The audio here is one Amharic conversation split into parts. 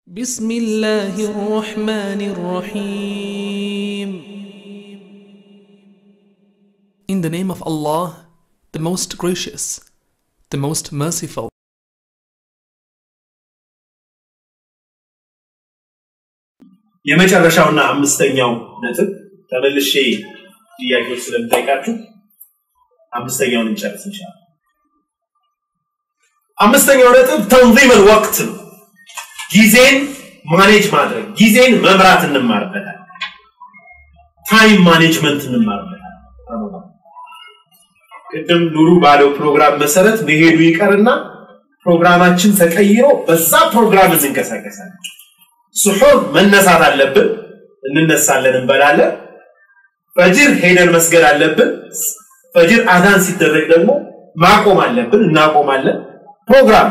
بسم الله الرحمن الرحيم In the name of Allah, the most gracious, the most merciful. የመጨረሻውና አምስተኛው ነጥብ ተመልሼ ጥያቄዎች ስለምጠይቃችሁ አምስተኛውን እንጨርስ እንችላለን። አምስተኛው ነጥብ ተንዚመል ወቅት ነው። ጊዜን ማኔጅ ማድረግ፣ ጊዜን መምራት እንማርበታል። ታይም ማኔጅመንት እንማርበታል። ቅድም ኑሩ ባለው ፕሮግራም መሰረት መሄዱ ይቀርና ፕሮግራማችን ተቀይሮ በዛ ፕሮግራም እንንቀሳቀሳለን። ስሑር መነሳት አለብን፣ እንነሳለን፣ እንበላለን። ፈጅር ሄደን መስገድ አለብን። ፈጅር አዛን ሲደረግ ደግሞ ማቆም አለብን፣ እናቆማለን። ፕሮግራም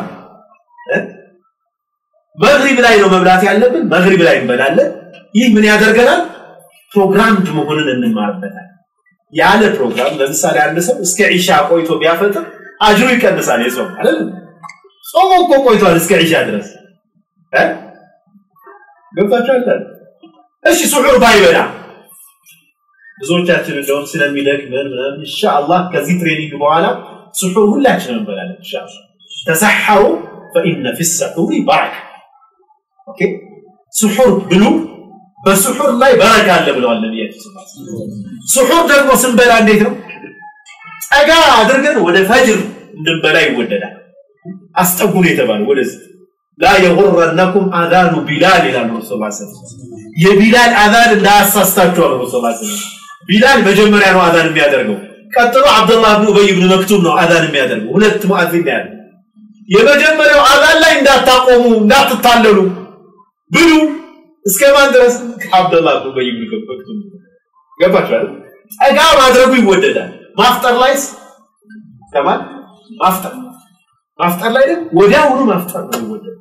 መግሪብ ላይ ነው መብላት ያለብን፣ መግሪብ ላይ እንበላለን። ይህ ምን ያደርገናል? ፕሮግራምድ መሆንን እንማርበታል። ያለ ፕሮግራም ለምሳሌ አንድ ሰው እስከ ዒሻ ቆይቶ ቢያፈጥር አጅሩ ይቀንሳል። የጾም አይደል? ጾሙ እኮ ቆይቷል እስከ ዒሻ ድረስ እ ገብታችኋል? እሺ ስሑር ባይበላ ብዙዎቻችን እንደውም ስለሚደክመን ምናምን ኢንሻአላህ ከዚህ ትሬኒንግ በኋላ ስሑር ሁላችንም እንበላለን ኢንሻአላህ። ተሰሐሩ ፈኢነ ፊ ሰሑሪ በረካ። ኦኬ ስሑር ብሉ፣ በስሑር ላይ በረካ አለ ብለዋል ነቢያችን ስሑር ደግሞ ስንበላ እንዴት ነው? ጠጋ አድርገን ወደ ፈጅር እንድንበላ ይወደዳል። አስጠጉን የተባለ ወደዚህ ላ የጉረነኩም አዛኑ ቢላል ይላሉ ረሱል ስ የቢላል አዛን እንዳያሳስታችሁ አሉ ረሱል ስ ቢላል መጀመሪያ ነው አዛን የሚያደርገው። ቀጥሎ አብደላህ ብን ኡበይ ብን መክቱም ነው አዛን የሚያደርገው። ሁለት ሙአዚን ያለ የመጀመሪያው አዛን ላይ እንዳታቆሙ እንዳትታለሉ ብሉ እስከ ማን ድረስ ከአብደላህ ብን ኡበይ ብን መክቱም ገባችኋል? ጠጋ ማድረጉ ይወደዳል። ማፍጠር ላይስ ከማን ማፍጠር ማፍጠር ላይ ደግሞ ወዲያውኑ ማፍጠር ነው ይወደዳል።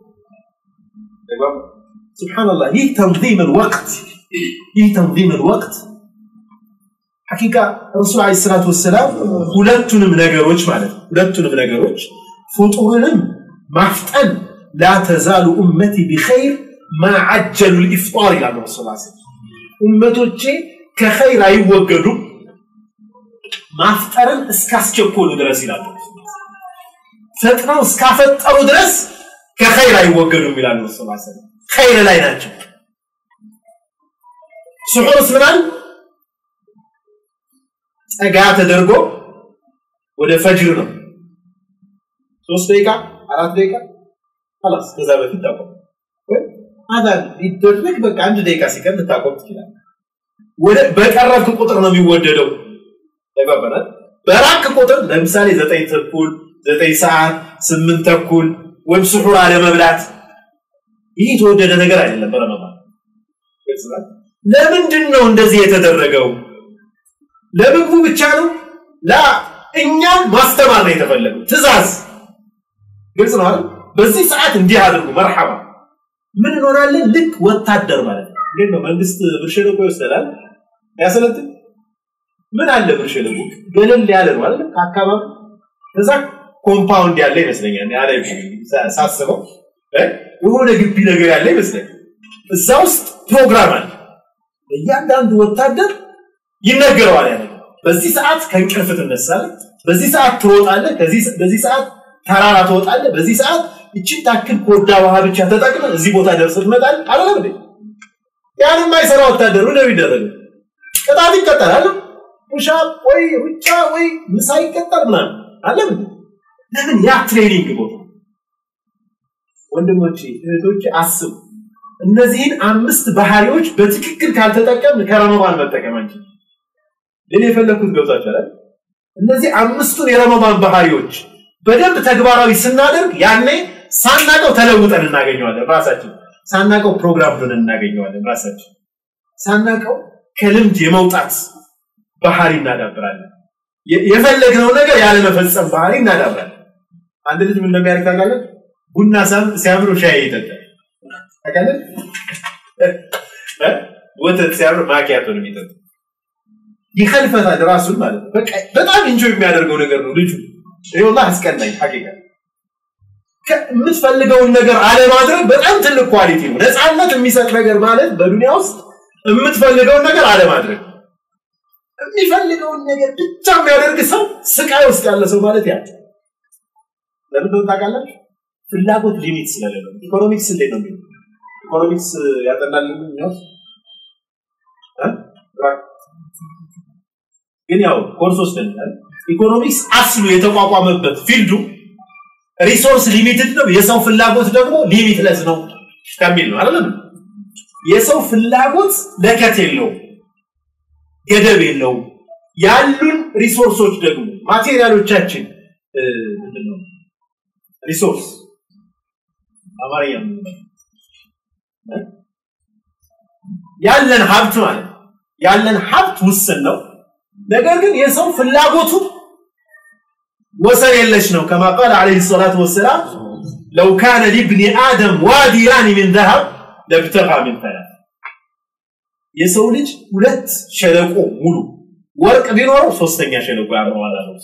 ሱብሃንአላህ ይህ ተንዚም ወቅት ይህ ተንዚም ወቅት ሐቂቃ ረሱል ዓለይሂ ሰላቱ ወሰላም ሁለቱንም ነገሮች ማለት ነው ሁለቱንም ነገሮች ፍጡርንም ማፍጠን ላ ተዛሉ ኡመቲ ቢኸይር ማ ዐጀሉ ልኢፍጣር ይላሉ ረሱል ላ ኡመቶቼ ከኸይር አይወገዱም ማፍጠርን እስካስቸኮሉ ድረስ ይላሉ ፈጥነው እስካፈጠሩ ድረስ ከኸይር አይወገዱም ይላሉ ረሱል ላ ኸይር ላይ ናቸው ስሑርስ ምናል ጠጋ ተደርጎ ወደ ፈጅር ነው ሶስት ደቂቃ አራት ደቂቃ ላስ ከዛ በፊት ታቆም አዛን ሊደረግ በቃ አንድ ደቂቃ ሲቀር ልታቆም ትችላል ወደ በቀረብክ ቁጥር ነው የሚወደደው ተገበናል በራክ ቁጥር ለምሳሌ ዘጠኝ ተኩል ዘጠኝ ሰዓት ስምንት ተኩል ወይም ስሑር አለመብላት ይህ የተወደደ ነገር አይደለም በረመዳን ለምንድን ነው እንደዚህ የተደረገው ለምግቡ ብቻ ነው ላ እኛን ማስተማር ነው የተፈለገው ትእዛዝ ግልጽ ነው አይደል በዚህ ሰዓት እንዲህ አድርጉ መርሐባ ምን እንሆናለን ልክ ወታደር ማለት ነው እንዴት ነው መንግስት ብር ሸለቆ ይወስዳል ያሰለጥን ምን አለ ብር ሸለቆ ገለል ያለ ነው አይደል ከአካባቢ ከዛ ኮምፓውንድ ያለ ይመስለኛል ያለ ሳስበው የሆነ ግቢ ነገር ያለ ይመስለኛል እዛ ውስጥ ፕሮግራም አለ እያንዳንዱ ወታደር ይነገረዋል ያለ በዚህ ሰዓት ከእንቅልፍ ትነሳለህ በዚህ ሰዓት ትሮጣለህ በዚህ ሰዓት ተራራ ትወጣለህ በዚህ ሰዓት እችን ታክል ኮዳ ውሃ ብቻ ተጠቅመ እዚህ ቦታ ደርሰህ ትመጣለህ አይደለም እንዴ ያን የማይሰራ ወታደሩ ነው የሚደረገው ቅጣት ይቀጠላል ፑሻ ወይ ሩጫ ወይ ምሳ ይቀጠል ምናምን አለም ለምን ያ ትሬኒንግ ቦታ ወንድሞቼ እህቶቼ አስቡ እነዚህን አምስት ባህሪዎች በትክክል ካልተጠቀምን ከረመዳን መጠቀም አንችል ግን የፈለኩት ገብታችኋል እነዚህ አምስቱን የረመዳን ባህሪዎች በደንብ ተግባራዊ ስናደርግ ያኔ ሳናቀው ተለውጠን እናገኘዋለን ራሳችን ሳናቀው ፕሮግራም ሆነን እናገኘዋለን ራሳችን ሳናቀው ከልምድ የመውጣት ባህሪ እናዳብራለን የፈለግነው ነገር ያለመፈጸም ባህሪ እናዳብራለን አንድ ልጅ ምን እንደሚያደርግ ታውቃለህ ቡና ሲያምሩ ሻይ ይጠጣል ታውቃለህ ወተት ሲያምር ማኪያቶ ነው የሚጠጣ ይከልፈታል ራሱን ማለት ነው በጣም ኢንጆይ የሚያደርገው ነገር ነው ልጁ ይኸውላ አስቀናኝ ሐቂቃ የምትፈልገውን ነገር አለማድረግ በጣም ትልቅ ኳሊቲ ነው። ነፃነት የሚሰጥ ነገር ማለት በዱንያ ውስጥ የምትፈልገውን ነገር አለማድረግ የሚፈልገውን ነገር ብቻ የሚያደርግ ሰው ስቃይ ውስጥ ያለ ሰው ማለት ያ ለምን ነው ታውቃላችሁ? ፍላጎት ሊሚት ስለሌለው። ኢኮኖሚክስ እንዴት ነው የሚለው? ኢኮኖሚክስ ያጠናልን ነው ግን ያው ኮርስ ወስደናል። ኢኮኖሚክስ አስሉ የተቋቋመበት ፊልዱ ሪሶርስ ሊሚትድ ነው፣ የሰው ፍላጎት ደግሞ ሊሚትለስ ነው ከሚል ነው አይደለም። የሰው ፍላጎት ለከት የለውም፣ ገደብ የለውም። ያሉን ሪሶርሶች ደግሞ ማቴሪያሎቻችን ምንድን ነው ሪሶርስ አማርኛ ያለን ሀብት ማለት ያለን ሀብት ውስን ነው። ነገር ግን የሰው ፍላጎቱ ወሰን የለሽ ነው። ከማ ቃል ዓለይሂ ሰላቱ ወሰላም ለው ካነ ሊብኒ አደም ዋዲያኒ ሚን ዘሀብ ለብተጋ ሚን ተላት የሰው ልጅ ሁለት ሸለቆ ሙሉ ወርቅ ቢኖረው ሶስተኛ ሸለቆ ያምረዋል አለው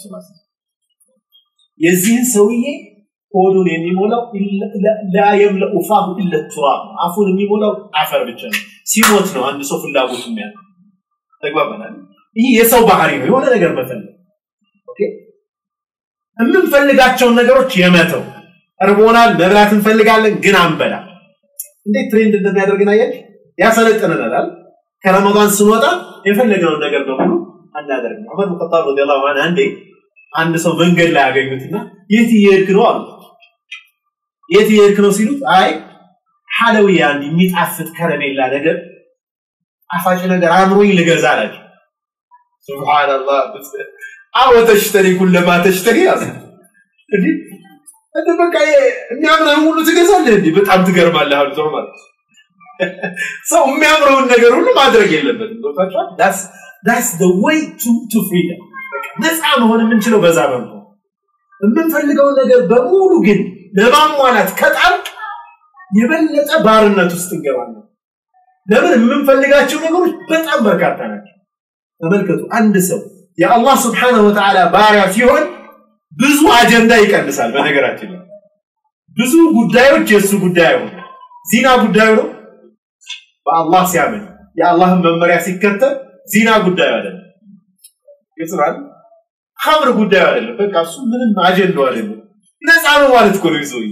የዚህን ሰውዬ ሆዱን የሚሞላው ላ የምለኡ ፋሁ ኢለ ቱራብ አፉን የሚሞላው አፈር ብቻ ነው። ሲሞት ነው አንድ ሰው ፍላጎቱ የሚያ ተግባባናል። ይህ የሰው ባህሪ ነው፣ የሆነ ነገር መፈለግ። ኦኬ የምንፈልጋቸውን ነገሮች የመተው እርቦናል፣ መብላት እንፈልጋለን፣ ግን አንበላ። እንዴት ትሬንድ እንደሚያደርግን አያችሁ? ያሰለጥነናል። ከረመዳን ስንወጣ የፈለገውን ነገር በሙሉ አናደርግም። ዑመር ብን ኸጣብ ረዲየላሁ ዐንሁ አንዴ አንድ ሰው መንገድ ላይ ያገኙትና የት እየሄድክ ነው አሉት። የት እየሄድክ ነው ሲሉት አይ ሐለውያ አንድ የሚጣፍጥ ከረሜላ ነገር ጣፋጭ ነገር አምሮኝ ልገዛ አላቸው። ሱብሃንአላህ አወ ተሽተሪ ኩለማ ተሽተሪ ያዘ እንዴ እንደ በቃ የሚያምረውን ሁሉ ትገዛለህ እንዴ? በጣም ትገርማለህ አሉት ማለት ሰው የሚያምረውን ነገር ሁሉ ማድረግ የለበትም። ገብቷችኋል? ዳስ ዳስ ዘ ዌይ ቱ ቱ ፍሪደም ነፃ መሆን የምንችለው በዛ መልኩ የምንፈልገውን ነገር በሙሉ ግን ለማሟላት ከጣልቅ የበለጠ ባርነት ውስጥ እንገባለን። ለምን የምንፈልጋቸው ነገሮች በጣም በርካታ ናቸው። ተመልከቱ፣ አንድ ሰው የአላህ ስብሓነሁ ወተዓላ ባሪያ ሲሆን ብዙ አጀንዳ ይቀንሳል። በነገራችን ላይ ብዙ ጉዳዮች የእሱ ጉዳይ አይሆን። ዚና ጉዳዩ ነው። በአላህ ሲያምን የአላህን መመሪያ ሲከተል ዚና ጉዳዩ አይደለም። ይጽራል ኸምር ጉዳዩ አይደለም። በቃ እሱ ምንም አጀንዳው አይደለም። ነፃ ነው ማለት እኮ ነው ይዞኝ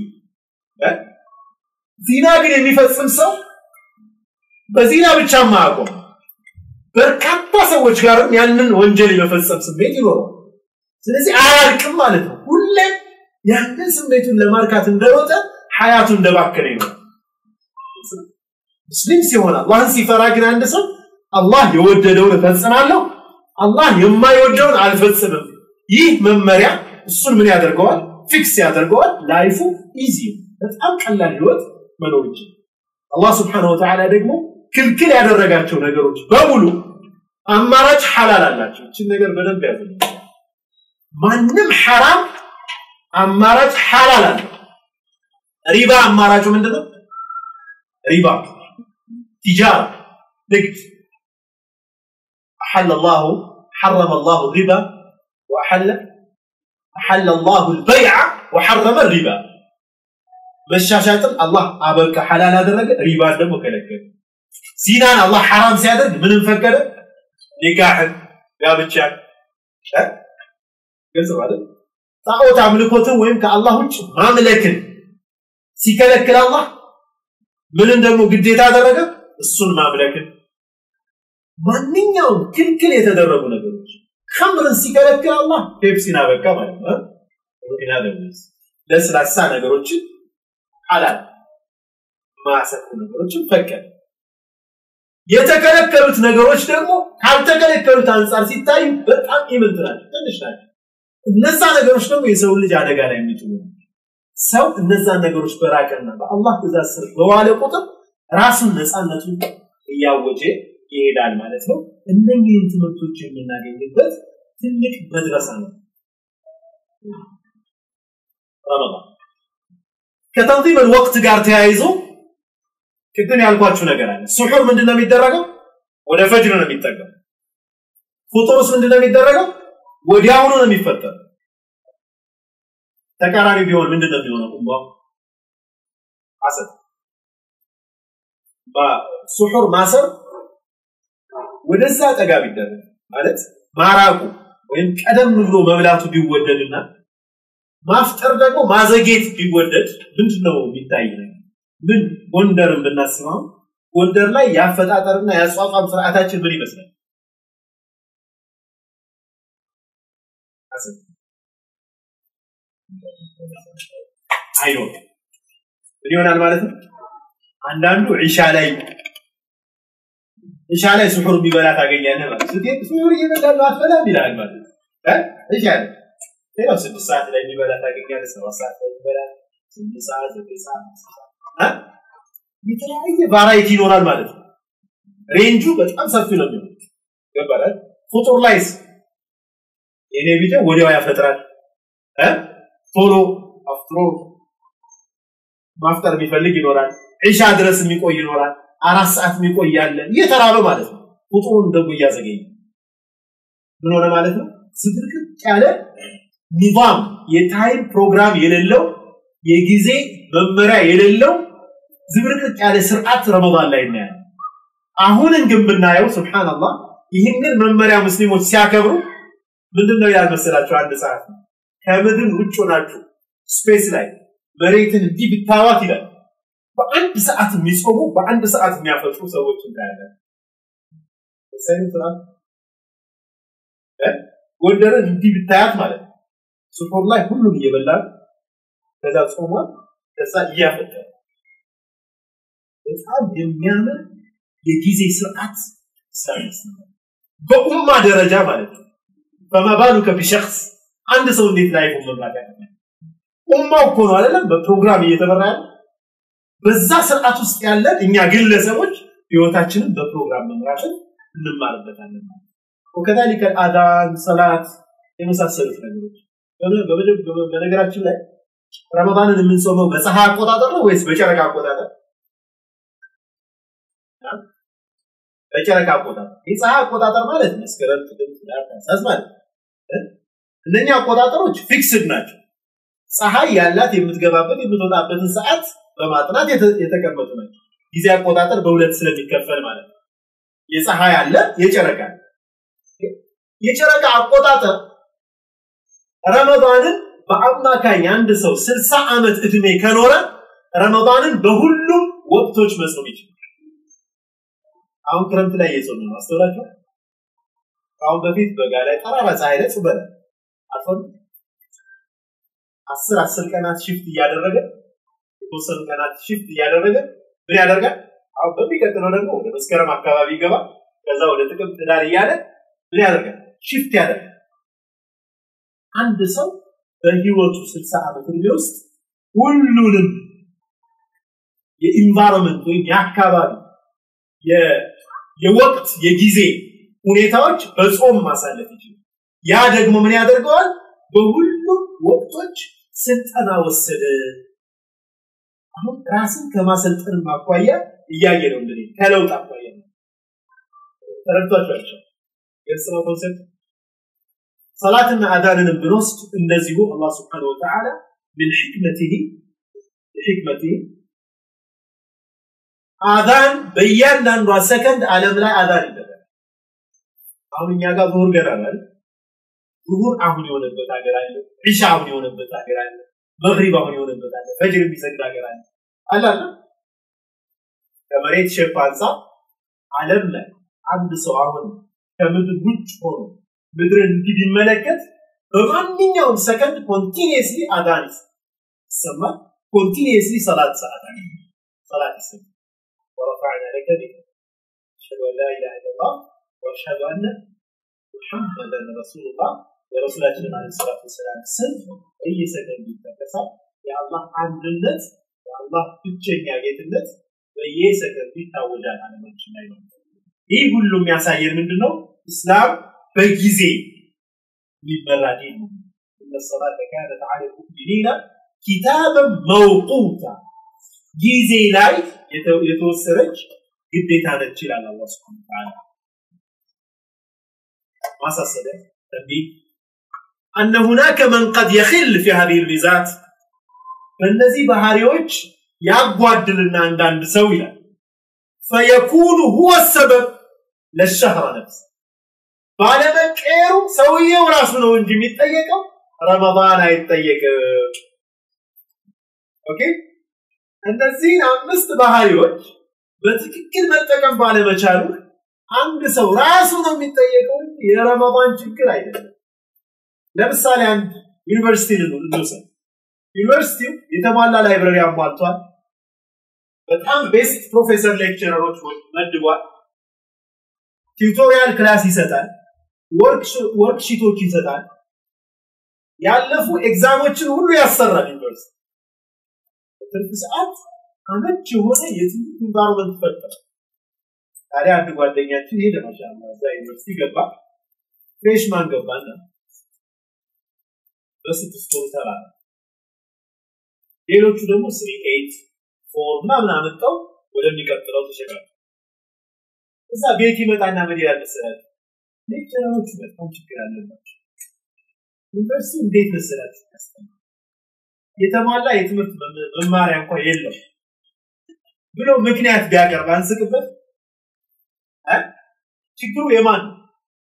ዚና ግን የሚፈጽም ሰው በዚና ብቻ ማያቆም በርካታ ሰዎች ጋርም ያንን ወንጀል የመፈጸም ስሜት ይኖረዋል። ስለዚህ አያልቅም ማለት ነው። ሁሌም ያንን ስሜቱን ለማርካት እንደሮጠ ሀያቱ እንደባከነ ይኖራል። ሙስሊም ሲሆን አላህን ሲፈራ ግን አንድ ሰው አላህ የወደደውን እፈጽማለሁ፣ አላህ የማይወደውን አልፈጽምም። ይህ መመሪያ እሱን ምን ያደርገዋል? ፊክስ ያደርገዋል። ላይፉ ኢዚ በጣም ቀላል ህይወት መኖር ይችላል። አላህ ስብሐነሁ ወተዓላ ደግሞ ክልክል ያደረጋቸው ነገሮች በሙሉ አማራጭ ሐላል አላቸው። እችን ነገር በደንብ ያዘ። ማንም ሐራም አማራጭ ሐላል አለው። ሪባ አማራጩ ምንድነው? ሪባ ቲጃራ፣ ንግድ أحل الله حرم الله الربا وأحل أحل الله البيع وحرم الربا መሻሻጥን አላህ አበቃ ሐላል አደረገ፣ ሪባን ደግሞ ከለከለ። ዚናን አላህ ሐራም ሲያደርግ ምንም ፈቀደ? ኒካህን፣ ጋብቻን ግልጽ ማለት ጣዖት አምልኮትን ወይም ከአላህ ውጭ ማምለክን ሲከለክል አላህ ምንን ደግሞ ግዴታ አደረገ? እሱን ማምለክን ማንኛውም ክልክል የተደረጉ ነገሮች ከምርን ሲከለክል አላህ ፔፕሲን አበቃ ማለት ነው። ሩቲና ደምስ ለስላሳ ነገሮችን ሐላል ማሰኩ ነገሮችን ፈቀደ። የተከለከሉት ነገሮች ደግሞ ካልተከለከሉት አንጻር ሲታዩ በጣም ኢምንት ናቸው፣ ትንሽ ናቸው። እነዛ ነገሮች ደግሞ የሰው ልጅ አደጋ ላይ የሚጥሉ ሰው እነዛን ነገሮች በራቀና በአላህ ትእዛዝ ስር በዋለ ቁጥር ራሱን ነፃነቱን እያወጀ ይሄዳል ማለት ነው። እነኚህን ትምህርቶች የምናገኝበት ትልቅ መድረሳ ነው ረመዳን። ከተንዚም ወቅት ጋር ተያይዞ ቅድም ያልኳችሁ ነገር አለ። ሱሑር ምንድነው የሚደረገው? ወደ ፈጅር ነው የሚጠጋው። ፉጡርስ ምንድነው የሚደረገው? ወዲያውኑ ነው የሚፈጠረው። ተቃራኒ ቢሆን ምንድን ነው የሚሆነው? ኡማ አሰር ሱሑር ማሰር ወደዛ ጠጋ ቢደረግ ማለት ማራቁ ወይም ቀደም ብሎ መብላቱ ቢወደድና ማፍጠር ደግሞ ማዘጌት ቢወደድ ምንድን ነው የሚታይ ነገር? ምን ጎንደርን ብናስበው ጎንደር ላይ የአፈጣጠርና የአጿቋም ስርዓታችን ምን ይመስላል? አይኖር ምን ይሆናል ማለት ነው። አንዳንዱ ዒሻ ላይ ዒሻ ላይ ስሑር የሚበላ ታገኛለህ ማለት ስትሄድ ስሑር እየበላ ነው አትበላም ይላል ማለት ነው። ዒሻ ላይ ሌላው ስድስት ሰዓት ላይ የሚበላ ታገኛለህ፣ ሰባት ሰዓት ላይ የሚበላ ስምንት ሰዓት ዘጠኝ ሰዓት የተለያየ ቫራይቲ ይኖራል ማለት ነው። ሬንጁ በጣም ሰፊ ነው የሚሆነው። ገባላል ፍጡር ላይስ የኔ ቪዲዮ ወዲያው ያፈጥራል እ ቶሎ አፍጥሮ ማፍጠር የሚፈልግ ይኖራል። ዒሻ ድረስ የሚቆይ ይኖራል። አራት ሰዓት የሚቆይ ያለ እየተራበ ማለት ነው። ቁጥሩን ደግሞ እያዘገየ ምን ሆነ ማለት ነው? ዝብርቅርቅ ያለ ኒዛም የታይም ፕሮግራም የሌለው የጊዜ መመሪያ የሌለው ዝብርቅርቅ ያለ ስርዓት ረመዳን ላይ እናያለን። አሁንን ግን ብናየው ሱብሃንአላህ ይህንን መመሪያ ሙስሊሞች ሲያከብሩ ምንድን ነው ይላል መሰላችሁ? አንድ ሰዓት ከምድር ውጭ ሆናችሁ ስፔስ ላይ መሬትን እንዲህ ብታዋት ይላል። በአንድ ሰዓት የሚጾሙ በአንድ ሰዓት የሚያፈጥሩ ሰዎች እንዳያለን ጎንደርን እንዲህ ብታያት ማለት ነው። ስፖር ላይ ሁሉም እየበላል ከዛ ጾሟል፣ ከዛ እያፈጠረ በጣም የሚያምር የጊዜ ስርዓት ሰርቪስ በኡማ ደረጃ ማለት ነው። በማባሉከ ቢሸክስ አንድ ሰው እንዴት ላይ መምራት ያቀናል? ኡማው እኮ ነው አይደለም በፕሮግራም እየተመራ ያለ በዛ ስርዓት ውስጥ ያለን እኛ ግለሰቦች ህይወታችንን በፕሮግራም መምራትን እንማርበታለን ማለት ወከዛሊከ አዳን ሰላት የመሳሰሉት ነገሮች በነገራችን ላይ ረመዳንን የምንጾመው በፀሐይ አቆጣጠር ነው ወይስ በጨረቃ አቆጣጠር? በጨረቃ አቆጣጠር። የፀሐይ አቆጣጠር ማለት መስከረም፣ ጥቅምት፣ ህዳር፣ ታህሳስ ማለት እነኛ አቆጣጠሮች ፊክስድ ናቸው። ፀሐይ ያላት የምትገባበት የምትወጣበትን ሰዓት በማጥናት የተቀመጡ ናቸው። ጊዜ አቆጣጠር በሁለት ስለሚከፈል ማለት ነው። የፀሐይ አለ፣ የጨረቃ አለ። የጨረቃ አቆጣጠር ረመዳንን በአማካኝ አንድ ሰው ስልሳ ዓመት እድሜ ከኖረ ረመዳንን በሁሉም ወቅቶች መጾም ይችላል። አሁን ክረምት ላይ እየጾም ነው። አስተውላችሁ? ከአሁን በፊት በጋ ላይ ጠራራ ፀሐይ ላይ ጾመናል። አትሆን አስር አስር ቀናት ሽፍት እያደረገ የተወሰኑ ቀናት ሽፍት እያደረገ ምን ያደርጋል? አሁን በሚቀጥለው ደግሞ ወደ መስከረም አካባቢ ይገባል። ከዛ ወደ ጥቅምት ዳር እያለ ምን ያደርጋል? ሽፍት ያደርጋል። አንድ ሰው በህይወቱ ስልሳ ዓመት እድሜ ውስጥ ሁሉንም የኢንቫይሮንመንት ወይም የአካባቢ የወቅት የጊዜ ሁኔታዎች በጾም ማሳለፍ ይችላል። ያ ደግሞ ምን ያደርገዋል? በሁሉም ወቅቶች ስልጠና ወሰደ። አሁን ራስን ከማሰልጠን አኳያ እያየ ነው እንግዲህ ከለውጥ አኳያ ነው። ተረድቷቸዋል። ግልጽ ነው ኮንሰፕት። ሰላትና አዳንንም ብንወስድ እንደዚሁ አላህ ስብሓነሁ ወተዓላ ምን ሕክመቲህ ሕክመቲህ አዛን በእያንዳንዷ ሰከንድ ዓለም ላይ አዛን ይደረጋል። አሁን እኛ ጋር ዙሁር ገና ነው። ዙሁር አሁን የሆነበት ሀገር አለ። ዒሻ አሁን የሆነበት ሀገር አለ። መግሪብ አሁን የሆነበት አለ። ፈጅር የሚሰግድ ሀገር አለ። አላለ ከመሬት ሼፕ አንጻር ዓለም ላይ አንድ ሰው አሁን ከምድር ውጭ ሆኖ ምድርን እንዲህ ቢመለከት በማንኛውም ሰከንድ ኮንቲኒየስሊ አዛን ይሰማል። ኮንቲኒየስሊ ሰላት ሰዓት ሰላት ይሰማል። ورفعنا لك ذكرك أشهد أن لا إله إلا الله وأشهد أن محمدا رسول الله የረሱላችንን አለ ሰላት ወሰላም ስም በየሰከንዱ ይጠቀሳል። የአላህ አንድነት የአላህ ብቸኛ ጌትነት በየሰከንዱ ይታወጃል አለማችን ላይ ነው። ይህ ሁሉ የሚያሳየን ምንድን ነው? እስላም በጊዜ የሚመራ ዲን ነው። እነ ሰላተ ካነት ዐለ ልሙእሚኒነ ኪታበን መውቁታ ጊዜ ላይ የተወሰነች ግዴታ ነች ይላል አላህ ሱብሓነሁ ወተዓላ። ማሳሰቢያ ተንቢህ أن هناك من قد يخل في هذه الميزات በእነዚህ ባህሪዎች ያጓድልና አንዳንድ ሰው ይላል ፈየኩኑ ሁወ ሰበብ ለሸህረ ነፍስ ባለመቀየሩ ሰውየው ራሱ ነው እንጂ የሚጠየቀው ረመዳን አይጠየቅም ኦኬ እነዚህን አምስት ባህሪዎች በትክክል መጠቀም ባለመቻሉ አንድ ሰው ራሱ ነው የሚጠየቀው የረመዳን ችግር አይደለም ለምሳሌ አንድ ዩኒቨርሲቲ እንውሰድ ዩኒቨርሲቲው የተሟላ ላይብረሪ አሟልቷል በጣም ቤስት ፕሮፌሰር ሌክቸረሮች መድቧል ቲዩቶሪያል ክላስ ይሰጣል ወርክሺቶች ይሰጣል ያለፉ ኤግዛሞችን ሁሉ ያሰራል ዩኒቨርሲቲ በትርፍ ሰዓት አመች የሆነ የትምህርት ኢንቫይሮንመንት ፈጠረ ታዲያ አንድ ጓደኛችን ሄደ ማሻላ እዛ ዩኒቨርሲቲ ገባ ፍሬሽማን ገባና በስድስት ወር ተባለ ሌሎቹ ደግሞ ስሪ ኤይት ፎር ምናምን አመጣው ወደሚቀጥለው ተሸጋገሩ እዛ ቤት ይመጣና ምን ይላል መሰላችሁ ሌክቸረሮቹ በጣም ችግር አለባቸው ዩኒቨርሲቲ እንዴት መሰላችሁ ያስተምራል የተሟላ የትምህርት መማሪያ እንኳ የለው ብሎ ምክንያት ቢያቀርብ አንስቅበት ችግሩ የማን ነው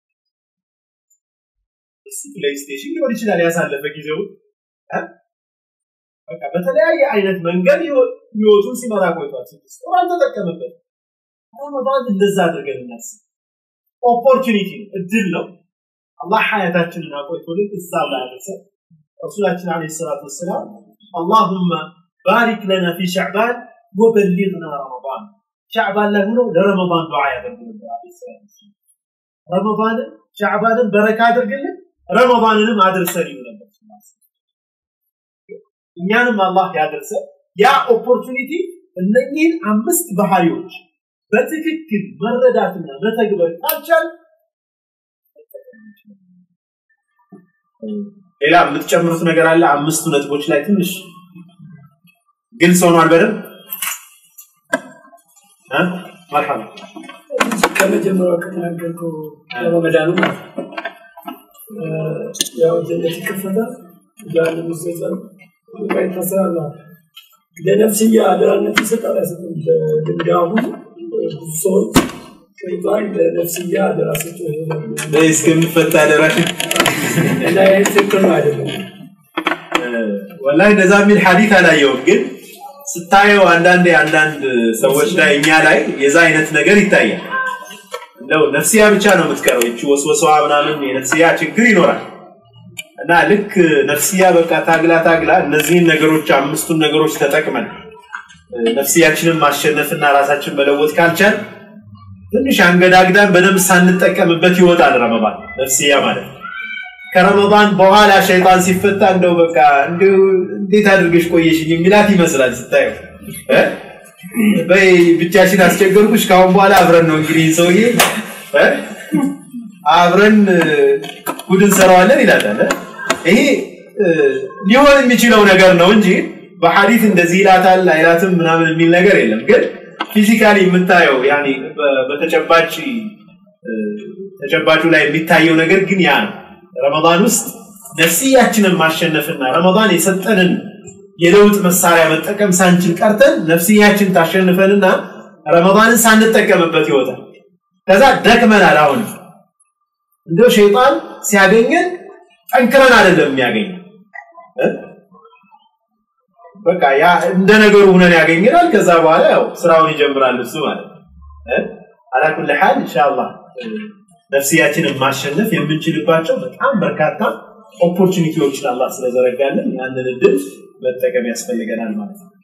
እሱ ፕሌይስቴሽን ሊሆን ይችላል ያሳለፈ ጊዜው በቃ በተለያየ አይነት መንገድ ህይወቱን ሲመራ ቆይቷል ስድስት ወር አልተጠቀመበት ረመዳን እንደዛ አድርገን እናስብ ኦፖርቹኒቲ ነው እድል ነው አላህ ሀያታችንን አቆይቶልን እዛ ላይ አደረሰ ረሱላችን አለ ሰላት ወሰላም አላሁመ ባሪክ ለና ፊ ሸዕባን ወበሊግና ረመዳን ሸዕባን ላይ ሆነው ለረመዳን ዱዓ ያደርጉ ነበር አለ ሰላት ረመዳንን ሸዕባንን በረካ አድርግልን ረመዳንንም አድርሰን ይሉ ነበር እኛንም አላህ ያደርሰ ያ ኦፖርቹኒቲ እነኚህን አምስት ባህሪዎች በትክክል መረዳትና መተግበር ካልቻል ሌላ የምትጨምሩት ነገር አለ አምስቱ ነጥቦች ላይ ትንሽ ግልጽ ሆኗል በደንብ መርሐባ ከመጀመሪያው ከተናገርከው ረመዳኑ ያው ጀነት ይከፈታል ጀሃነም ይዘጋል በቃ ይታሰራል ለነፍስያ አደራነት ይሰጣል አይሰጥም ለድንጋሁ ብዙ ሰዎች ሸይጣን ለነፍስያ አደራ ሰጥቶ እስከሚፈታ አደራሽ እና ይህ ትክክል ነው አይደለም ወላሂ እንደዛ የሚል ሐዲት አላየውም ግን ስታየው አንዳንድ አንዳንድ ሰዎች ላይ እኛ ላይ የዛ አይነት ነገር ይታያል እንደው ነፍስያ ብቻ ነው የምትቀረው እቺ ወስወሰዋ ምናምን የነፍስያ ችግር ይኖራል እና ልክ ነፍስያ በቃ ታግላ ታግላ እነዚህን ነገሮች አምስቱን ነገሮች ተጠቅመን ነፍስያችንን ማሸነፍና ራሳችን መለወጥ ካልቻል ትንሽ አንገዳግዳን በደንብ ሳንጠቀምበት ይወጣል ረመዳን ነፍስያ ማለት ከረመዳን በኋላ ሸይጣን ሲፈታ እንደው በቃ እንዴት አድርገሽ ቆየሽኝ የሚላት ይመስላል ስታየው በይ ብቻሽን አስቸገርኩሽ ካሁን በኋላ አብረን ነው እንግዲህ ሰውዬ አብረን ጉድ እንሰራዋለን ይላታል ይሄ ሊሆን የሚችለው ነገር ነው እንጂ በሐዲት እንደዚህ ይላታል አይላትም ምናምን የሚል ነገር የለም ግን ፊዚካሊ የምታየው ያኔ በተጨባጭ ተጨባጩ ላይ የሚታየው ነገር ግን ያ ነው ረመዳን ውስጥ ነፍስያችንን ማሸነፍና ረመዳን የሰጠንን የለውጥ መሳሪያ መጠቀም ሳንችል ቀርተን ነፍስያችን ታሸንፈንና ረመዳንን ሳንጠቀምበት ይወጣል ከዛ ደክመናል አሁን እንደው ሸይጣን ሲያገኘን ጠንክረን አይደለም የሚያገኝ በቃ ያ እንደ ነገሩ ሁነን ያገኘናል ከዛ በኋላ ያው ስራውን ይጀምራል እሱ ማለት አላ ኩል ሐል ኢንሻአላህ ነፍስያችንን ማሸነፍ የምንችልባቸው በጣም በርካታ ኦፖርቹኒቲዎችን አላህ ስለዘረጋልን ያንን እድል መጠቀም ያስፈልገናል ማለት ነው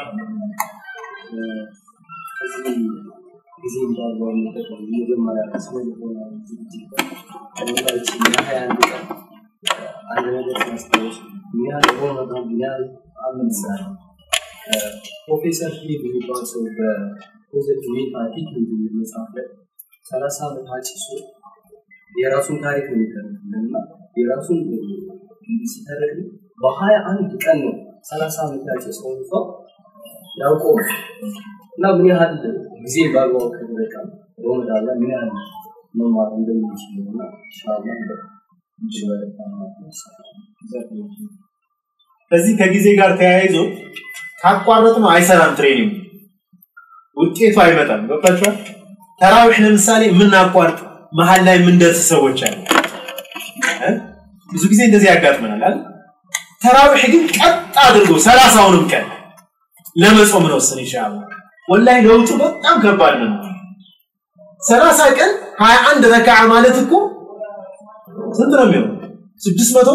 ጊዜ እንዳልባው መጠቀም መጀመሪያ ስለ ልቦና ዝግጅት ከቦታችን የሀያ አንድ ቀን አንድ ነገር ማስታወስ ምን ያህል ረመዳን ምን ያህል አምንሳል ፕሮፌሰር ፊሊፕ የሚባል ሰው በፖዘቲቭ ሜንታሊቲ የሚል መጽሐፍ ላይ ሰላሳ ዓመት አጭሶ የራሱን ታሪክ ነው የሚተርክልን እና የራሱን እንዲህ ሲተርክ በሀያ አንድ ቀን ነው ሰላሳ ዓመት ያጨሰውን ሰው ያውቀው እና ምን ያህል ጊዜ በአግባቡ ከተጠቀም ረመዳን ላይ ምን ያህል መማር እንደምንችል እና ኢንሻአላህ ከዚህ ከጊዜ ጋር ተያይዞ ካቋረጥ ነው አይሰራም ትሬኒንግ ውጤቱ አይመጣም ገብታችኋል ተራዊሕ ለምሳሌ የምናቋርጥ መሀል ላይ የምንደርስ ሰዎች አሉ እ? ብዙ ጊዜ እንደዚህ ያጋጥመናል አይደል ተራዊሕ ግን ቀጥ አድርጎ ሰላሳውንም ቀን ለመጾም ነው ስን ይሻላል ወላሂ ለውጡ በጣም ከባድ ነው ሰላሳ ቀን ሀያ አንድ ረካዓ ማለት እኮ ስንት ነው የሚሆነው ስድስት መቶ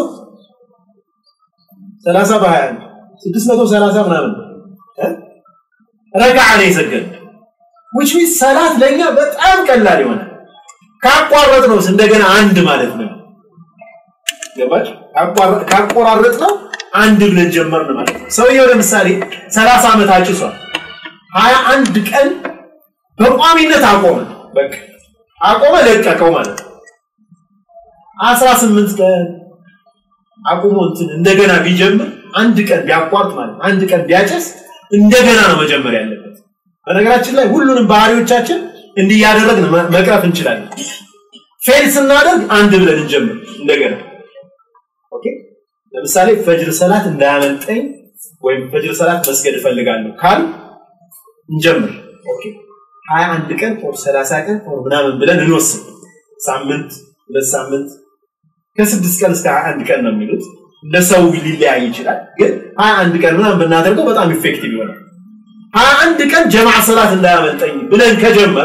ሰላሳ በሀያ አንድ ስድስት መቶ ሰላሳ ምናምን እ? ረካዓ ነው የሰገድ which means ሰላት ለእኛ በጣም ቀላል ይሆናል ካቋረጥ ነው እንደገና አንድ ማለት ነው ገባች ካቆራረጥ ነው አንድ ብለን ጀመርን ማለት ነው ሰውየው ለምሳሌ 30 ዓመት አጭሷል 21 ቀን በቋሚነት አቆመ በቃ አቆመ ለቀቀው ማለት ነው 18 ቀን አቁሞ እንትን እንደገና ቢጀምር አንድ ቀን ቢያቋርጥ ማለት ነው አንድ ቀን ቢያጨስ እንደገና ነው መጀመር ያለበት በነገራችን ላይ ሁሉንም ባህሪዎቻችን እንዲህ እያደረግን መ- መቅረፍ እንችላለን ፌል ስናደርግ አንድ ብለን እንጀምር እንደገና ኦኬ ለምሳሌ ፈጅር ሰላት እንዳያመልጠኝ ወይም ፈጅር ሰላት መስገድ እፈልጋለሁ ካል እንጀምር ኦኬ 21 ቀን ኦር 30 ቀን ኦር ምናምን ብለን እንወስን ሳምንት ሁለት ሳምንት ከስድስት ቀን እስከ 21 ቀን ነው የሚሉት ለሰው ሊለያይ ይችላል ግን 21 ቀን ምናምን ብናደርገው በጣም ኢፌክቲቭ ይሆናል 21 ቀን ጀማዓ ሰላት እንዳያመልጠኝ ብለን ከጀመር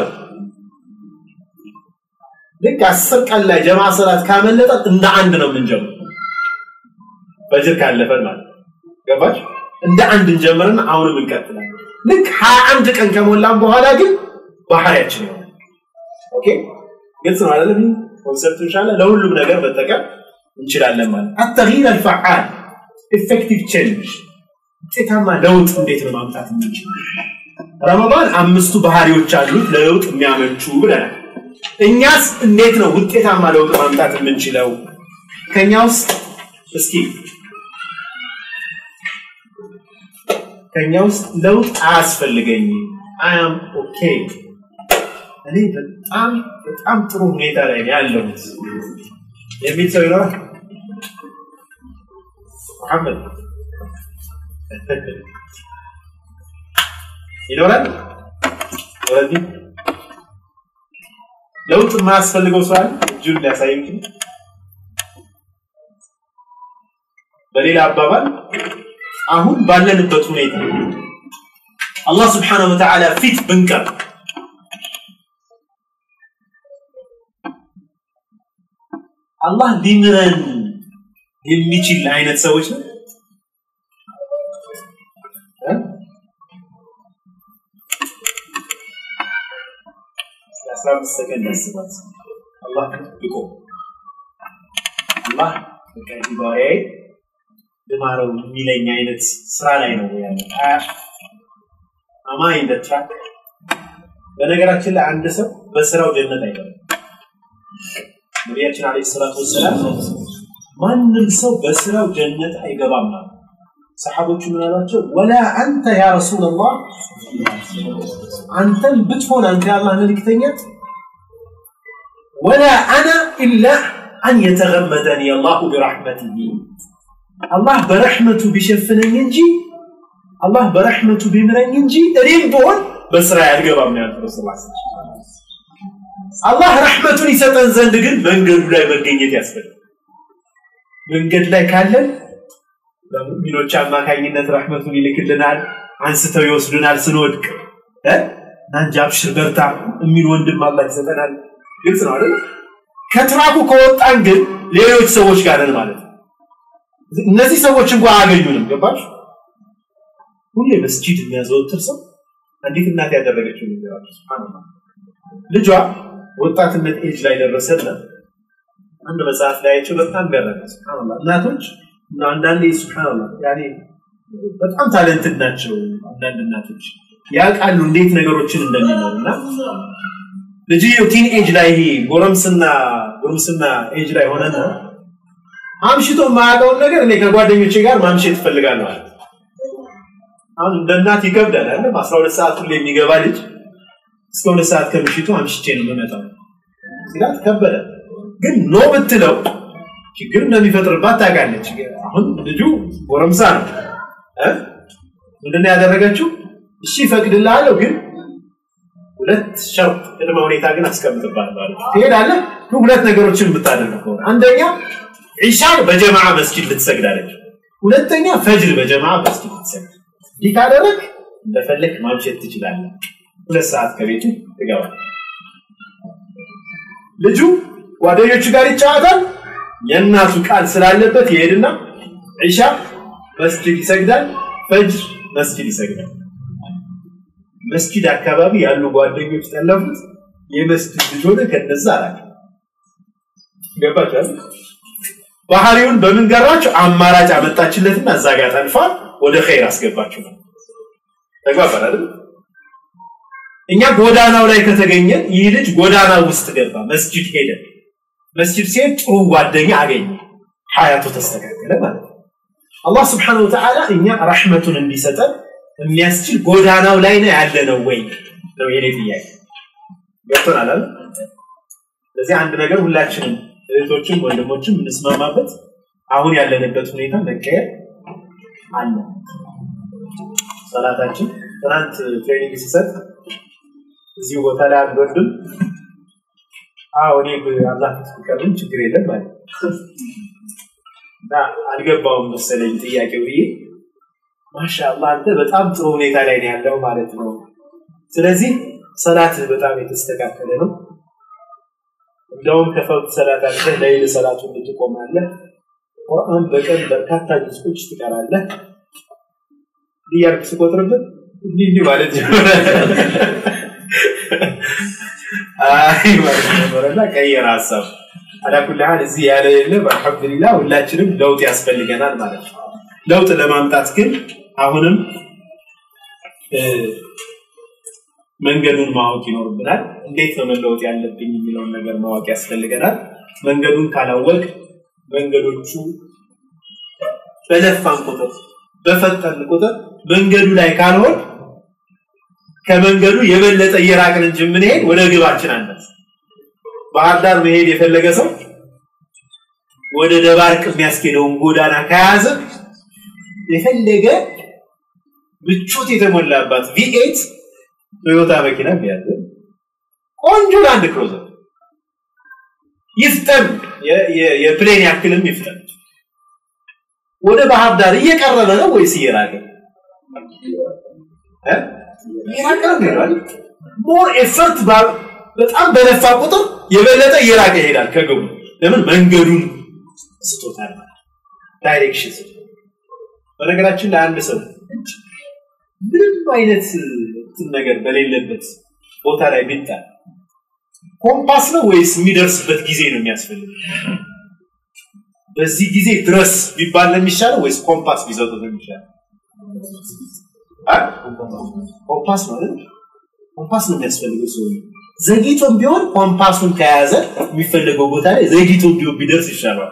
ልክ አስር ቀን ላይ ጀማዓ ሰላት ካመለጠን እንደ አንድ ነው የምንጀምር በጅር ካለፈን ማለት ነው። ገባች እንደ አንድ እንጀምርና አሁንም እንቀጥላለን ልክ 21 ቀን ከሞላን በኋላ ግን ባህሪያችን ይሆናል ኦኬ ግልጽ ነው አይደለም ኮንሰፕት ኢንሻአላህ ለሁሉም ነገር መጠቀም እንችላለን ማለት التغيير الفعال effective change ውጤታማ ለውጥ እንዴት ነው ማምጣት የምንችለው ረመዳን አምስቱ ባህሪዎች አሉት ለለውጥ የሚያመቹ ብለናል እኛስ እንዴት ነው ውጤታማ ለውጥ ማምጣት የምንችለው ከኛ ውስጥ እስኪ ከኛ ውስጥ ለውጥ አያስፈልገኝም አያም ኦኬ እኔ በጣም በጣም ጥሩ ሁኔታ ላይ ነው ያለሁት የሚል ሰው ይኖራል መሐመድ ይኖራል ወረዲ ለውጥ የማያስፈልገው ሰው አለ እጁን ሊያሳይ ይችላል በሌላ አባባል አሁን ባለንበት ሁኔታ አላህ ስብሓነሁ ወተዓላ ፊት ብንቀር አላህ ሊምረን የሚችል አይነት ሰዎች ነው እ? እስኪ አስራ አምስት ሰከንድ አስባት አላህ ብቆ አላህ በቃ ይህ ባሪያዬ ልማረው የሚለኝ አይነት ስራ ላይ ነው ያለ አማኝ እንደ ትራክ በነገራችን ላይ አንድ ሰው በስራው ጀነት አይገባም ነቢያችን አለይሂ ሰላቱ ወሰላም ማንም ሰው በስራው ጀነት አይገባም ማለት ሰሓቦቹ ምን አሏቸው ወላ አንተ ያ ረሱላላህ አንተም ብትሆን አንተ የአላህ መልእክተኛ ወላ አና ኢላ አን የተገመደኒ አላሁ ቢረሕመቲሂ አላህ በረሕመቱ ቢሸፍነኝ እንጂ አላህ በረሕመቱ ቢምረኝ እንጂ እኔም ብሆን በስራ ያልገባም ነው ያሉት ረሱል አላህ ረሕመቱን ይሰጠን ዘንድ ግን መንገዱ ላይ መገኘት ያስፈልጋል መንገድ ላይ ካለን በሙእሚኖች አማካኝነት ረሕመቱን ይልክልናል አንስተው ይወስዱናል ስንወድቅ እ? ናንጃ አብሽር በርታ የሚል ወንድም አላህ ይሰጠናል ግልጽ ነው አይደል ከትራኩ ከወጣን ግን ሌሎች ሰዎች ጋር ነን ማለት ነው እነዚህ ሰዎች እንኳን አያገኙንም ገባች ሁሌ መስጂድ የሚያዘወትር ሰው አንዲት እናት ያደረገችው ነገር አለ ሱብሃንአላህ ልጇ ወጣትነት ኤጅ ላይ ደረሰና አንድ መጽሐፍ ላይ አይቼው በጣም ገረመ ሱብሃንአላህ እናቶች እና አንዳንዴ ሱብሃንአላህ ያኔ በጣም ታለንትድ ናቸው አንዳንድ እናቶች ያውቃሉ እንዴት ነገሮችን እንደሚኖሩ እና ልጅየው ቲን ኤጅ ላይ ይሄ ጎረምስና ጎረምስና ኤጅ ላይ ሆነና አምሽቶ የማያውቀውን ነገር እኔ ከጓደኞቼ ጋር ማምሸት እፈልጋለሁ አለ አሁን እንደ እናት ይከብዳል አይደል አስራ ሁለት ሰዓት ሁሌ የሚገባ ልጅ እስከ ሁለት ሰዓት ከምሽቱ አምሽቼ ነው የምመጣው ሲላት ከበደ ግን ኖ ብትለው ችግር እንደሚፈጥርባት ታውቃለች። አሁን ልጁ ጎረምሳ ነው እ ምንድነው ያደረገችው? እሺ እፈቅድልሃለሁ፣ ግን ሁለት ሸርጥ ቅድመ ሁኔታ ግን አስቀምጥባት ማለት ነው። ትሄዳለህ፣ ግን ሁለት ነገሮችን የምታደርግ ከሆነ አንደኛ ዒሻን በጀማዓ መስጊድ ልትሰግዳለች፣ ሁለተኛ ፈጅር በጀማዓ መስጊድ ልትሰግድ። ይህ ካደረግ እንደፈለግ ማምሸት ትችላለህ። ሁለት ሰዓት ከቤቱ ትገባል። ልጁ ጓደኞቹ ጋር ይጫወታል። የእናቱ ቃል ስላለበት ይሄድና ዒሻ መስጊድ ይሰግዳል፣ ፈጅር መስጊድ ይሰግዳል። መስጊድ አካባቢ ያሉ ጓደኞች ጠለፉት። የመስጊድ ልጅ ሆነ ከነዛ አላቸው። ገባችኋል? ባህሪውን በምን ገራቸው? አማራጭ አመጣችለትና እዛ ጋር ጠልፋ ወደ ኸይር አስገባችሁ ነው። ተግባባን አይደል? እኛ ጎዳናው ላይ ከተገኘን ይህ ልጅ ጎዳና ውስጥ ገባ፣ መስጂድ ሄደ። መስጂድ ሲሄድ ጥሩ ጓደኛ አገኘ፣ ሀያቱ ተስተካከለ ማለት ነው። አላህ ስብሓነሁ ወተዓላ እኛ ረሕመቱን እንዲሰጠን የሚያስችል ጎዳናው ላይ ነው ያለ ነው ወይ ነው የኔ ጥያቄ። ገብቶናል አይደል? ስለዚህ አንድ ነገር ሁላችንም እህቶችም ወንድሞችም እንስማማበት፣ አሁን ያለንበት ሁኔታ መቀየር አለ። ሰላታችን ትናንት ትሬኒንግ ሲሰጥ እዚህ ቦታ ላይ አንድ ወንድም አዎ እኔ አላህ ፍቅርም ችግር የለም ማለት እና አልገባውም መሰለኝ ጥያቄው ብዬ ማሻአላህ አንተ በጣም ጥሩ ሁኔታ ላይ ነው ያለው ማለት ነው። ስለዚህ ሰላትህ በጣም የተስተካከለ ነው። እንደውም ከፈውት ሰላት አልፈህ ለይል ሰላቱን ትቆማለህ። ቁርአን በቀን በርካታ ጅዝቆች ትቀራለህ። እያልኩ ስቆጥርበት እንዲህ እንዲህ ማለት ጀመረ። አይ ማለት ነበረና ቀየረ ሀሳብ። አላኩል ሀል እዚህ ያለ የለ አልሐምዱሊላህ ሁላችንም ለውጥ ያስፈልገናል ማለት ነው። ለውጥ ለማምጣት ግን አሁንም መንገዱን ማወቅ ይኖርብናል። እንዴት ነው መለወጥ ያለብኝ የሚለውን ነገር ማወቅ ያስፈልገናል። መንገዱን ካላወቅ መንገዶቹ በለፋን ቁጥር በፈጠን ቁጥር መንገዱ ላይ ካልሆን ከመንገዱ የበለጠ እየራቅን እንጂ የምንሄድ ወደ ግባችን አነት ባህር ዳር መሄድ የፈለገ ሰው ወደ ደባርቅ የሚያስኬደውን ጎዳና ከያዘ የፈለገ ምቾት የተሞላባት ቪኤት ቶዮታ መኪና ቢያዘ ቆንጆ ላንድ ክሩዘር ይፍጠን፣ የፕሌን ያክልም ይፍጠን። ወደ ባህር ዳር እየቀረበ ነው ወይስ እየራቀ? እየራቀ ነው ይሄዳል። ሞር ኤፈርት በጣም በለፋ ቁጥር የበለጠ እየራቀ ይሄዳል ከግቡ። ለምን መንገዱን ስቶታል፣ ዳይሬክሽን ስቶታል። በነገራችን ላይ አንድ ሰው ምንም አይነት እንትን ነገር በሌለበት ቦታ ላይ ቢጣል ኮምፓስ ነው ወይስ የሚደርስበት ጊዜ ነው የሚያስፈልግ? በዚህ ጊዜ ድረስ ቢባል ነው የሚሻለው ወይስ ኮምፓስ ቢሰጡት ነው የሚሻለው? ኮምፓስ ነው አይደል? ኮምፓስ ነው የሚያስፈልገው ሰው ዘግይቶም ቢሆን ኮምፓሱን ከያዘ የሚፈለገው ቦታ ላይ ዘግይቶም ቢሆን ቢደርስ ይሻላል።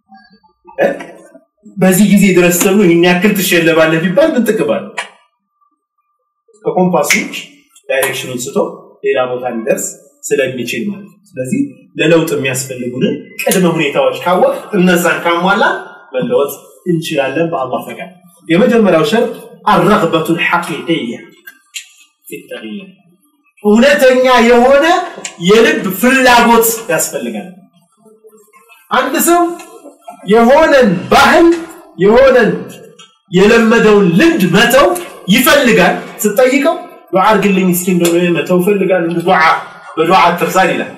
በዚህ ጊዜ ድረስ ተብሎ ይህን ያክል ትሸለባለህ ቢባል ምን ጥቅም አለው? ከኮምፓስ ውጭ ዳይሬክሽኑን ስቶ ሌላ ቦታ ሊደርስ ስለሚችል ማለት ነው። ስለዚህ ለለውጥ የሚያስፈልጉንን ቅድመ ሁኔታዎች ካወቅ እነዛን ካሟላ መለወጥ እንችላለን በአላህ ፈቃድ። የመጀመሪያው ሸርጥ አረግበቱ ሐቂቅያ ፊተግይር እውነተኛ የሆነ የልብ ፍላጎት ያስፈልጋል። አንድ ሰው የሆነን ባህል የሆነን የለመደውን ልምድ መተው ይፈልጋል። ስትጠይቀው ዱዓ አድርግልኝ እስኪ እንደው መተው እፈልጋለሁ ዱዓ በዱዓ አትርሳን ይላል።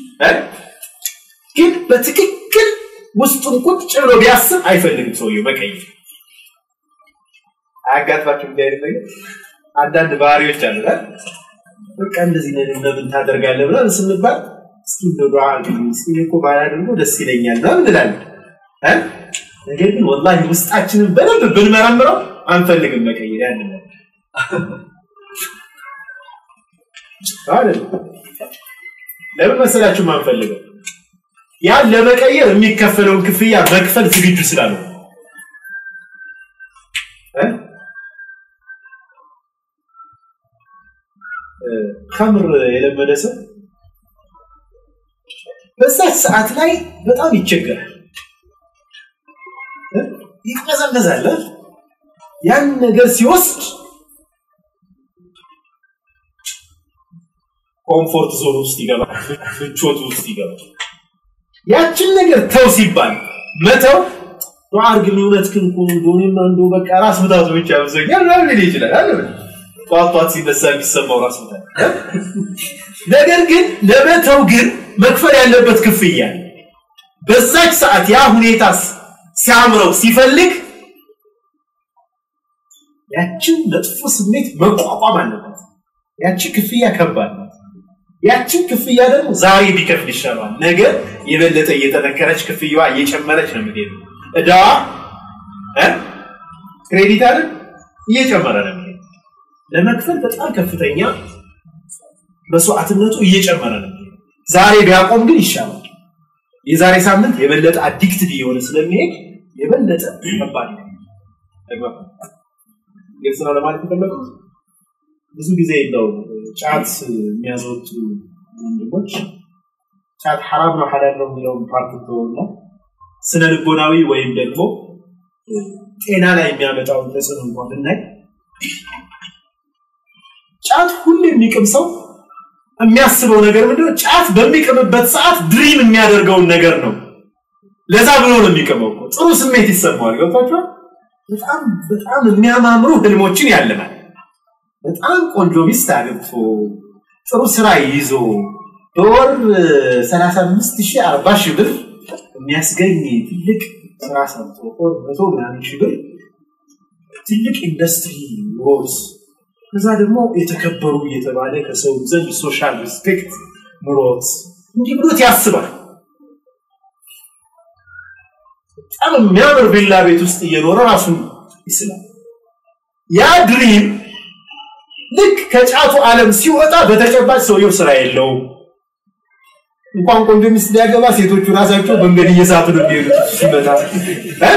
ግን በትክክል ውስጡን ቁጭ ብሎ ቢያስብ አይፈልግም ሰውየው መቀየር። አያጋጥማችሁ እንዲህ አይነት ነገር? አንዳንድ ባህሪዎች አሉ በቃ እንደዚህ ነገር ለምን ታደርጋለህ ብለን ስንባል እስኪ እንደው ዱዓ አድርግልኝ እስኪ እኔ እኮ ባላደርገው ደስ ይለኛል ምናምን እንላለን። ነገር ግን ወላሂ ውስጣችንን በደንብ ብንመረምረው አንፈልግም መቀየር ያንን አይደል? ለምን መሰላችሁ ማንፈልገው? ያን ለመቀየር የሚከፈለውን ክፍያ መክፈል ዝግጁ ስላልሆነ ከምር የለመደ ሰው በዛች ሰዓት ላይ በጣም ይቸገራል። ይናዘዛል። ያን ነገር ሲወስድ ኮምፎርት ዞን ውስጥ ይገባል፣ ምቾት ውስጥ ይገባል። ያችን ነገር ተው ሲባል መተው ዱዓ አድርግልኝ እውነትህን እኮ ነው እንደሆነማ እንደው በቃ ራስ ምታቱ ብቻ ብዞኛል ምናምን ሊል ይችላል አይደል? ጧት ጧት ሲነሳ የሚሰማው ራስ ምታት። ነገር ግን ለመተው ግን መክፈል ያለበት ክፍያ አለ። በዛች ሰዓት ያ ሁኔታ ሲያምረው ሲፈልግ ያችን መጥፎ ስሜት መቋቋም አለበት። ያቺ ክፍያ ከባድ ናት። ያችን ክፍያ ደግሞ ዛሬ ቢከፍል ይሻላል። ነገ የበለጠ እየጠነከረች ክፍያዋ እየጨመረች ነው የምትሄደው። እዳዋ እ ክሬዲት አይደል እየጨመረ ነው የሚሄደው። ለመክፈል በጣም ከፍተኛ መስዋዕትነቱ እየጨመረ ነው የሚሄደው። ዛሬ ቢያቆም ግን ይሻላል። የዛሬ ሳምንት የበለጠ አዲክትድ እየሆነ ስለሚሄድ የበለጠ ከባድ ነው። ግልጽ ነው ለማለት የፈለጉት። ብዙ ጊዜ ነው ጫት የሚያዘወቱ ወንድሞች ጫት ሐራም ነው ሐላል ነው የሚለውን ፓርት ተወና ስነ ልቦናዊ ወይም ደግሞ ጤና ላይ የሚያመጣውን ተጽዕኖ እንኳን ብናይ ጫት ሁሌ የሚቅም ሰው የሚያስበው ነገር ምንድነው? ጫት በሚቅምበት ሰዓት ድሪም የሚያደርገውን ነገር ነው። ለዛ ብሎ ነው የሚቅመው እኮ ጥሩ ስሜት ይሰማዋል። ገብቷችኋል? በጣም በጣም የሚያማምሩ ህልሞችን ያልማል። በጣም ቆንጆ ሚስት አግብቶ ጥሩ ስራ ይዞ በወር 35 ሺህ 40 ሺህ ብር የሚያስገኝ ትልቅ ስራ ሰርቶ ወር መቶ ምናምን ሺህ ብር ትልቅ ኢንዱስትሪ ኖሮት ከዛ ደግሞ የተከበሩ እየተባለ ከሰው ዘንድ ሶሻል ሪስፔክት ኑሮት እንዲህ ብሎት ያስባል። በጣም የሚያምር ቪላ ቤት ውስጥ እየኖረ ራሱን ይስላል። ያ ድሪም ልክ ከጫቱ ዓለም ሲወጣ በተጨባጭ ሰውየው ስራ የለውም። እንኳን ቆንጆ ሚስት ሊያገባ ሴቶቹ ራሳቸው መንገድ እየሳቱ ነው የሚሄዱት ሲመጣ እ?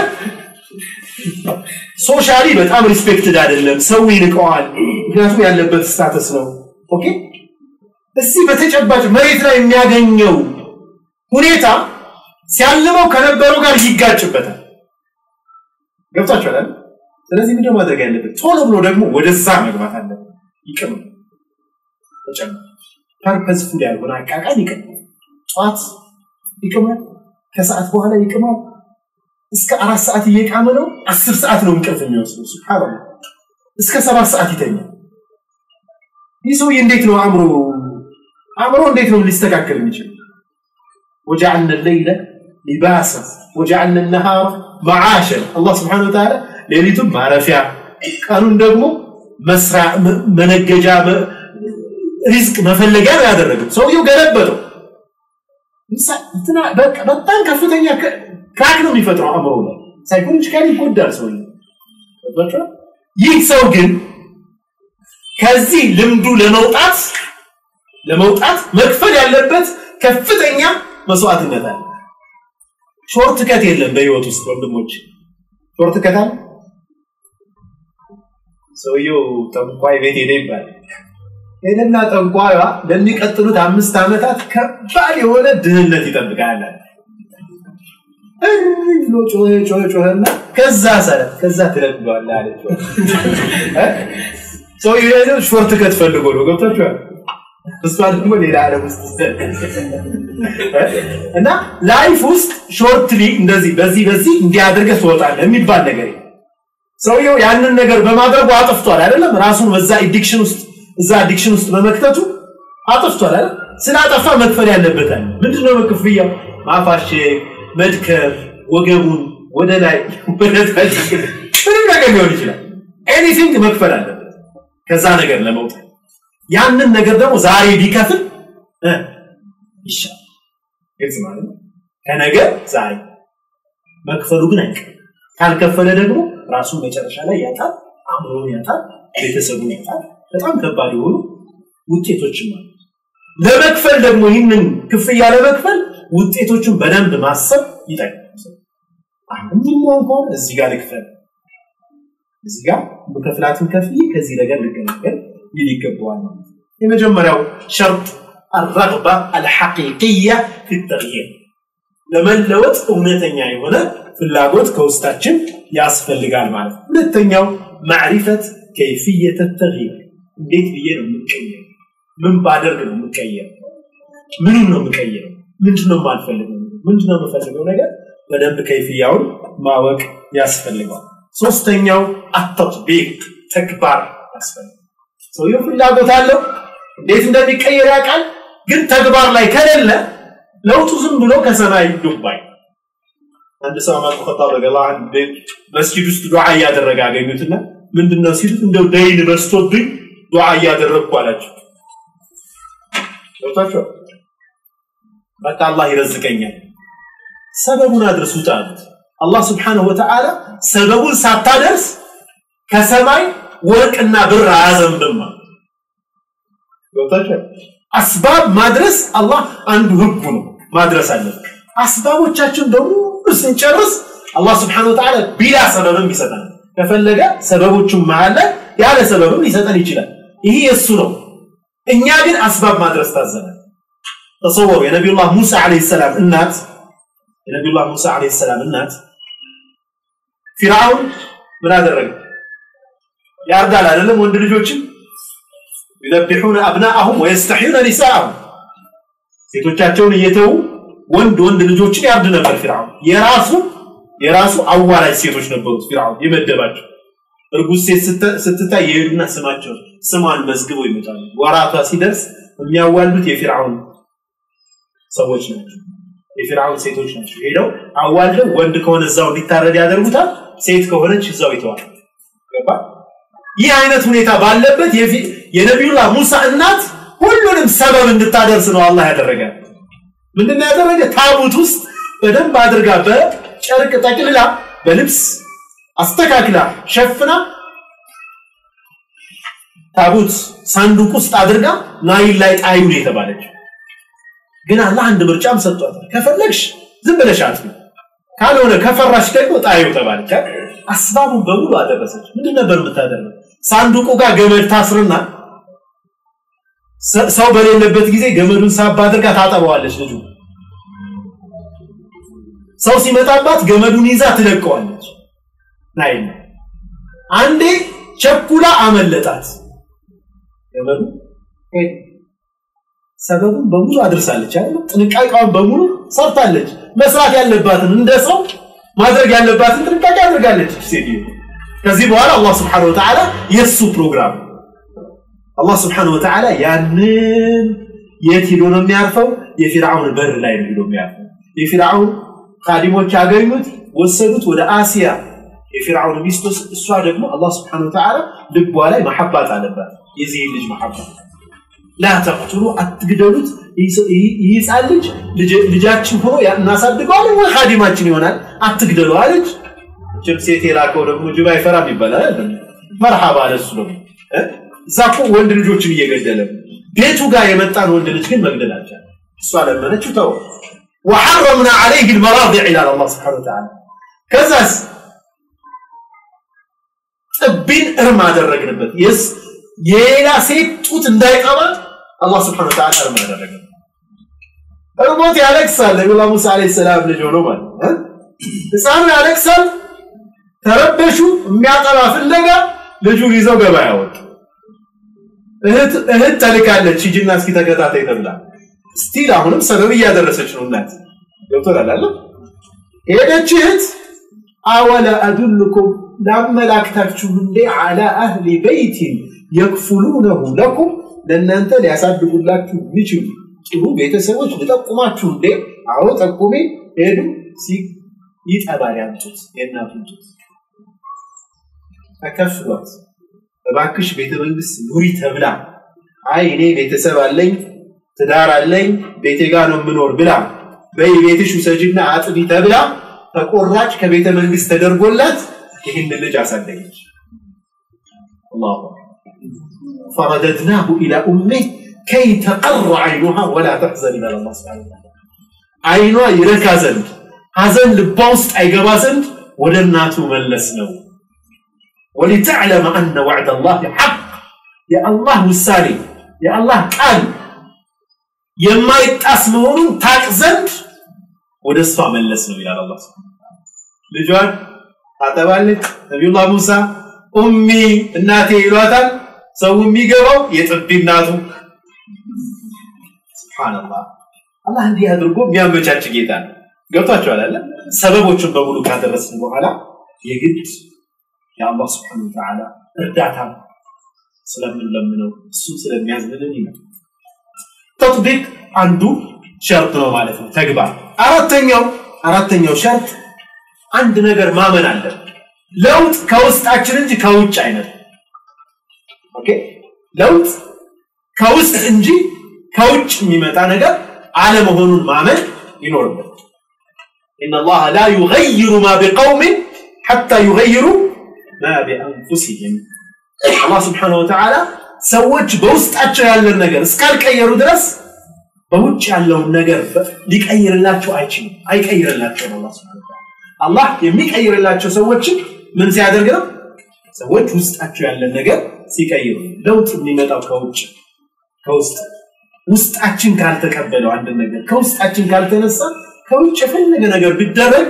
ሶሻሊ በጣም ሪስፔክትድ አይደለም። ሰው ይንቀዋል። ምክንያቱም ያለበት ስታተስ ነው። ኦኬ እዚህ በተጨባጭ መሬት ላይ የሚያገኘው ሁኔታ ሲያልመው ከነበረው ጋር ይጋጭበታል። ገብቷችኋል? ስለዚህ ምንድን ማድረግ ያለበት ቶሎ ብሎ ደግሞ ወደዛ መግባት አለበት። ይቅም ተጨማሪ ፐርፐዝፉል ያልሆነ አቃቃን ይቅም። ጠዋት ይቅማል፣ ከሰዓት በኋላ ይቅማል። እስከ አራት ሰዓት እየቃመ ነው። አስር ሰዓት ነው እንቅልፍ የሚወስደው። ሱብሃንአላህ እስከ ሰባት ሰዓት ይተኛል። ይህ ሰውዬ እንዴት ነው አእምሮ አእምሮ እንዴት ነው ሊስተካከል የሚችል? ወጀዐልነ ለይለ ሊባሳ ወጀዐልነ ነሃረ መዓሸን አላህ ስብሐነሁ ወተዓላ ሌሊቱን ማረፊያ ቀኑን ደግሞ መስሪያ መነገጃ ሪዝቅ መፈለጊያ ነው ያደረገው። ሰውየው ገለበጠው። በጣም ከፍተኛ ክራክ ነው የሚፈጥረው አእምሮ ላይ ሳይኮሎጂካሊ ይጎዳል ሰው ይህ ሰው ግን ከዚህ ልምዱ ለመውጣት ለመውጣት መክፈል ያለበት ከፍተኛ መስዋዕትነት አለ ሾርት ከት የለም በህይወት ውስጥ ወንድሞች ሾርት ከት አለ ሰውየው ጠንቋይ ቤት ሄደ ይባላል ሄደና ጠንቋይዋ ለሚቀጥሉት አምስት ዓመታት ከባድ የሆነ ድህነት ይጠብቃል ብሎ ጮኸ ጮኸ ጮኸና ከዛ ሰረ ከዛ ትለምደዋለህ አለችው። ሰውዬው የሄደው ሾርት ከት ፈልጎ ነው። ገብታችኋል? እሷ ደግሞ ሌላ ዓለም ውስጥ እና ላይፍ ውስጥ ሾርትሊ እንደዚህ በዚህ በዚህ እንዲያደርገህ ትወጣለህ የሚባል ነገር ሰውየው ያንን ነገር በማድረጉ አጥፍቷል አይደለም? ራሱን በዛ አዲክሽን ውስጥ እዛ አዲክሽን ውስጥ በመክተቱ አጥፍቷል አይደል? ስላጠፋ መክፈል ያለበታል። ምንድነው ክፍያው? ማፋሸግ መድከም፣ ወገቡን ወደ ላይ ወደ ታች ምንም ነገር ሊሆን ይችላል። ኤኒቲንግ መክፈል አለበት ከዛ ነገር ለመውጣት። ያንን ነገር ደግሞ ዛሬ ቢከፍል ይሻል። ግልጽ ማለት ነው። ከነገ ዛሬ መክፈሉ ግን አይቀርም። ካልከፈለ ደግሞ ራሱን መጨረሻ ላይ ያጣል፣ አእምሮን ያጣል፣ ቤተሰቡን ያጣል። በጣም ከባድ የሆኑ ውጤቶችም አሉ። ለመክፈል ደግሞ ይህንን ክፍያ ለመክፈል ውጤቶቹን በደንብ ማሰብ ይጠቅማል። አሁን የሚሆን ከሆነ እዚህ ጋር ልክፈል፣ እዚህ ጋር በከፍላትን ከፍዬ ከዚህ ነገር ልገለገል ይል ይገባዋል ማለት ነው። የመጀመሪያው ሸርጥ الرغبة الحقيقية في التغيير ለመለወጥ እውነተኛ የሆነ ፍላጎት ከውስጣችን ያስፈልጋል ማለት ነው። ሁለተኛው ማዕሪፈት ከይፍየተ ተግይር እንዴት ብዬ ነው የምቀየር? ምን ባደርግ ነው የምቀየር? ምኑን ነው የምቀየረው? ምንድን ነው የማልፈልገው? ምንድን ነው የምፈልገው ነገር በደንብ ከይፍያውን ማወቅ ያስፈልገዋል። ሶስተኛው አተጥቢቅ ተግባር ያስፈልጋል። ሰውየው ፍላጎት አለው፣ እንዴት እንደሚቀየር ያውቃል። ግን ተግባር ላይ ከሌለ ለውጡ ዝም ብሎ ከሰማይ ዱባይ አንድ ሰው ዑመር ኸጣብ ረዲየላሁ ዐንሁ መስጂድ ውስጥ ዱዓ እያደረገ አገኙትና ምንድነው ሲሉት እንደው ደይን በዝቶብኝ ዱዓ እያደረግኩ አላቸው። ገብቷቸው በቃ አላህ ይረዝቀኛል፣ ሰበቡን አድርሱት አሉት። አላህ ስብሓነሁ ወተዓላ ሰበቡን ሳታደርስ ከሰማይ ወርቅና ብር አያዘንብም። ገብቷቸው አስባብ ማድረስ አላህ አንዱ ህጉ ነው፣ ማድረስ አለብን። አስባቦቻችን በሙሉ ስንጨርስ አላህ ስብሓነሁ ወተዓላ ቢላ ሰበብም ይሰጠናል። ከፈለገ ሰበቦቹን መሀል ላይ ያለ ሰበብም ሊሰጠን ይችላል። ይህ የእሱ ነው። እኛ ግን አስባብ ማድረስ ታዘናል። ተሰወሩ የነቢዩላህ ሙሳ ዓለይሂ ሰላም እናት የነቢዩላህ ሙሳ ዓለይሂ ሰላም እናት ፊርዓውን ምን አደረገ? ያርዳል አይደለም ወንድ ልጆችን ዩዘቢሑነ አብናአሁም ወየስተሕዩነ ኒሳአሁም ሴቶቻቸውን እየተዉ ወንድ ወንድ ልጆችን ያርድ ነበር ፊርዓውን። የራሱ የራሱ አዋላጅ ሴቶች ነበሩት ፊርዓውን የመደባቸው። እርጉዝ ሴት ስትታይ የሄዱና ስማቸው ስሟን መዝግበው ይመጣሉ። ወራቷ ሲደርስ የሚያዋልዱት የፊርዓውን ሰዎች ናቸው፣ የፊርዓውን ሴቶች ናቸው። ሄደው አዋልደው ወንድ ከሆነ እዛው እንዲታረድ ያደርጉታል፣ ሴት ከሆነች እዛው ይተዋል። ገባ? ይህ አይነት ሁኔታ ባለበት የነቢዩላህ ሙሳ እናት ሁሉንም ሰበብ እንድታደርስ ነው አላህ ያደረገ። ምንድን ነው ያደረገ? ታቡት ውስጥ በደንብ አድርጋ በጨርቅ ጠቅልላ በልብስ አስተካክላ ሸፍና ታቡት ሳንዱቅ ውስጥ አድርጋ ናይል ላይ ጣዩ ነው የተባለች። ግን አላህ አንድ ምርጫም ሰጥቷታል። ከፈለግሽ ዝም ብለሽ አጥፊ፣ ካልሆነ ከፈራሽ ደግሞ ጣዩ ተባለች። አስባቡን በሙሉ አደረሰች። ምንድን ነበር የምታደርገው? ሳንዱቁ ጋር ገመድ ታስርና ሰው በሌለበት ጊዜ ገመዱን ሳብ አድርጋ ታጠበዋለች። ልጁ ሰው ሲመጣባት ገመዱን ይዛ ትለቀዋለች። ናይ አንዴ ቸኩላ አመለጣት። ገመዱ ሰበቡን በሙሉ አድርሳለች አይደል? ጥንቃቄዋን በሙሉ ሰርታለች። መስራት ያለባትን እንደ ሰው ማድረግ ያለባትን ጥንቃቄ አድርጋለች ሴትዮ። ከዚህ በኋላ አላህ ስብሐነሁ ወተዓላ የሱ ፕሮግራም አላህ ስብሐነሁ ወተዓላ ያንን የት ሄዶ ነው የሚያርፈው? የፊርዓውን በር ላይ ነው ሄዶ የሚያርፈው። የፊርዓውን ካዲሞች ያገኙት ወሰዱት ወደ አሲያ የፊርዓውን ሚስት እሷ ደግሞ አላህ ስብሐነሁ ወተዓላ ልቧ ላይ መሐባት አለባት። የዚህ ልጅ መሐባት ላ ተቅትሉ አትግደሉት፣ ይህ ህፃን ልጅ ልጃችን ሆኖ እናሳድገዋለን ወይ ካዲማችን ይሆናል፣ አትግደሉ አለች። ችም ሴት የላከው ደግሞ ጅብ አይፈራም ይባላል። መርሐባ ለሱ ደግሞ እዛ እኮ ወንድ ልጆችን እየገደለ ቤቱ ጋር የመጣን ወንድ ልጅ ግን መግደል አልቻለም። እሷ ለመነችው ተው ወሐረምና ዐለይህ ልመራዲዕ ይላል አላህ ስብሐነሁ ወተዓላ። ከዛስ ጥቢን እርም አደረግንበት። የስ የሌላ ሴት ጡት እንዳይጠባ አላህ ስብሐነሁ ወተዓላ እርም አደረግንበት። እርሞት ያለቅሳል። ነቢዩላህ ሙሳ ዓለይሂ ሰላም ልጅ ሆኖ ማለት ነው። ህፃኑ ያለቅሳል። ተረበሹ። የሚያጠባ ፍለጋ ልጁን ይዘው ገበያ ወጡ። እህት ተልካለች ሂጂና እስኪ ተከታታይ ተብላ ስቲል አሁንም ሰበብ እያደረሰች ነው እናት ገብቶናል አለ ሄደች እህት አወለ አዱልኩም ላመላክታችሁ እንዴ አላ አህሊ በይቲን የክፉሉነሁ ለኩም ለእናንተ ሊያሳድጉላችሁ የሚችሉ ጥሩ ቤተሰቦች ልጠቁማችሁ እንዴ አዎ ጠቁሜ ሄዱ ይጠባል ያምጡት የእናቱን ጡት ተከፍሏት እባክሽ ቤተ መንግስት ኑሪ ተብላ አይ እኔ ቤተሰብ አለኝ ትዳር አለኝ ቤቴ ጋር ነው የምኖር ብላ በይ ቤትሽ ውሰጂና አጥቢ ተብላ ተቆራጭ ከቤተ መንግስት ተደርጎላት ይህን ልጅ አሳደገች። አላሁ ፈረደድናሁ ኢላ ኡሜ ከይ ተቀረ አይኑሃ ወላ ተሕዘን ይላል አላህ ሱብሓነሁ ወተዓላ። አይኗ ይረካ ዘንድ ሐዘን ልቧ ውስጥ አይገባ ዘንድ ወደ እናቱ መለስ ነው። ወሊተዕለመ አነ ወዕደ አላህ ሐቅ የአላህ ውሳኔ የአላህ ቃል የማይጣስ መሆኑን ታቅ ዘንድ ወደ እሷ መለስ ነው ይላል አላህ ሱብሓነሁ ወተዓላ። ልጇን ታጠባለች። ነቢዩላህ ሙሳ ኡሚ እናቴ ይሏታል። ሰው የሚገባው የጥቢ እናቱ ሱብሃንአላህ። አላህ እንዲህ አድርጎ የሚያመቻች ጌታ ነው። ገብቷቸዋል አለ ሰበቦቹን በሙሉ ካደረስን በኋላ የግድ የአላህ ሱብሓነሁ ወተዓላ እርዳታ ስለምንለምነው እሱ ስለሚያዝንልን ይላል። ተጥቢቅ አንዱ ሸርጥ ነው ማለት ነው፣ ተግባር። አራተኛው አራተኛው ሸርጥ አንድ ነገር ማመን አለ። ለውጥ ከውስጣችን እንጂ ከውጭ አይነት ኦኬ። ለውጥ ከውስጥ እንጂ ከውጭ የሚመጣ ነገር አለመሆኑን ማመን ይኖርበት። إن الله لا يغير ما بقوم حتى يغيروا ما بأنفسهم አላህ ስብሓነሁ ወተዓላ ሰዎች በውስጣቸው ያለን ነገር እስካልቀየሩ ድረስ በውጭ ያለውን ነገር ሊቀይርላቸው አይችልም፣ አይቀይርላቸውም። አላህ ስብሓነሁ ወተዓላ አላህ የሚቀይርላቸው ሰዎችን ምን ሲያደርግ ነው? ሰዎች ውስጣቸው ያለን ነገር ሲቀይሩ። ለውጥ የሚመጣው ከውጭ ከውስጥ ውስጣችን ካልተቀበለው አንድ ነገር ከውስጣችን ካልተነሳ ከውጭ የፈለገ ነገር ቢደረግ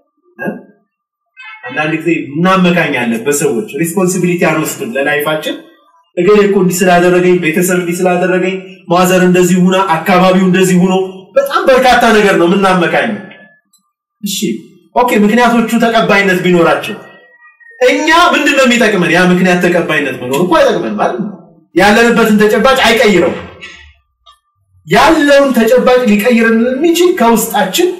አንዳንድ ጊዜ እናመካኛለን በሰዎች ሪስፖንሲቢሊቲ አንወስድም ለላይፋችን እገሌ እኮ እንዲህ ስላደረገኝ ቤተሰብ እንዲህ ስላደረገኝ ማዘር እንደዚህ ሁና አካባቢው እንደዚህ ሁኖ በጣም በርካታ ነገር ነው የምናመካኝ እሺ ኦኬ ምክንያቶቹ ተቀባይነት ቢኖራቸው እኛ ምንድን ነው የሚጠቅመን ያ ምክንያት ተቀባይነት መኖር እኮ አይጠቅመን ማለት ነው ያለንበትን ተጨባጭ አይቀይረው ያለውን ተጨባጭ ሊቀይርን የሚችል ከውስጣችን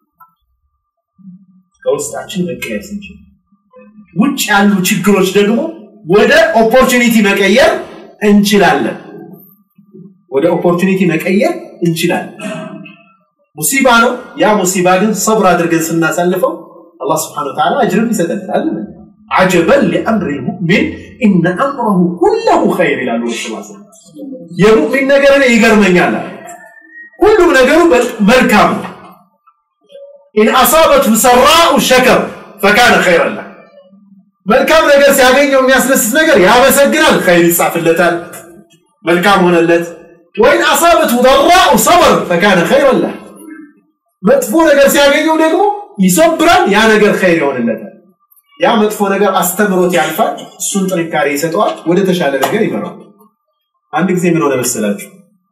ከውስጣችን መቀየር ስንችል ውጭ ያሉ ችግሮች ደግሞ ወደ ኦፖርቹኒቲ መቀየር እንችላለን ወደ ኦፖርቹኒቲ መቀየር እንችላለን ሙሲባ ነው ያ ሙሲባ ግን ሰብር አድርገን ስናሳልፈው አላህ ስብሓን ወተዓላ አጅርም ይሰጠናል አጀበን ሊአምሪ ሙእሚን ኢነ አምረሁ ኩለሁ ኸይር ይላሉ ረሱል የሙእሚን ነገር እኔ ይገርመኛል ሁሉም ነገሩ መልካም ነው ኢን አሳበትሁ ሰራኡ ሸከር ፈካነ ኸይረን ለህ መልካም ነገር ሲያገኘው የሚያስደስት ነገር ያመሰግናል ኸይር ይጻፍለታል መልካም ሆነለት ወይን አሳበትሁ ضራኡ ሰበር ፈካነ ኸይረን ለህ መጥፎ ነገር ሲያገኘው ደግሞ ይሶብራል ያ ነገር ኸይር ይሆንለታል ያ መጥፎ ነገር አስተምሮት ያልፋል እሱን ጥንካሬ ይሰጠዋል ወደ ተሻለ ነገር ይመራል አንድ ጊዜ ምን ሆነ መሰላችሁ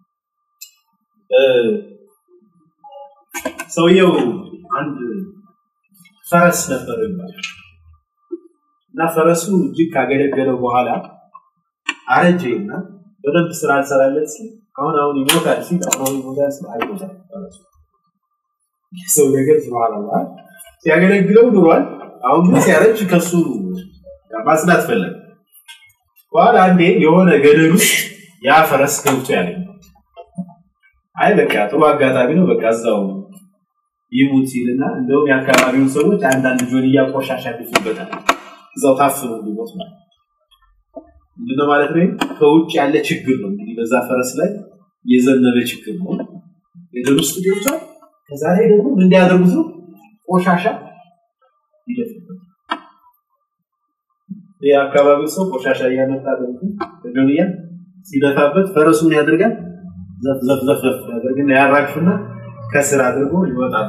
ሰውየው አንድ ፈረስ ነበር ይባላል እና ፈረሱ እጅግ ካገለገለው በኋላ አረጀ እና በደንብ ስራ አልሰራለት ሲል አሁን አሁን ይሞታል ሲል አሁን አሁን ይሞታል ሲል አይሞታል ፈረሱ ሰው ነገር ስብሃንአላህ ሲያገለግለው ኑሯል አሁን ግን ሲያረጅ ከሱ ማጽዳት ፈለገ በኋላ አንዴ የሆነ ገደል ውስጥ ያ ፈረስ ገብቶ ያገኘ አይ በቃ ጥሩ አጋጣሚ ነው በቃ እዛው ይሙት ሲልና እንደውም የአካባቢውን ሰዎች አንዳንድ ጆንያ ቆሻሻ ይፍበታል እዛው ታፍኖ ሊሞት ማለት ምንድነው ማለት ነው ከውጭ ያለ ችግር ነው እንግዲህ በዛ ፈረስ ላይ የዘነበ ችግር ነው ገደል ውስጥ ገብቷል ከዛ ላይ ደግሞ ምን እንዲያደርጉት ነው ቆሻሻ ይደፍበት የአካባቢው ሰው ቆሻሻ እያመጣ ጆንያ ሲደፋበት ፈረሱን ያደርጋል ዘፍ ዘፍ ዘፍ ዘፍ ያደርግና ያራግፍና ከስር አድርጎ ይወጣል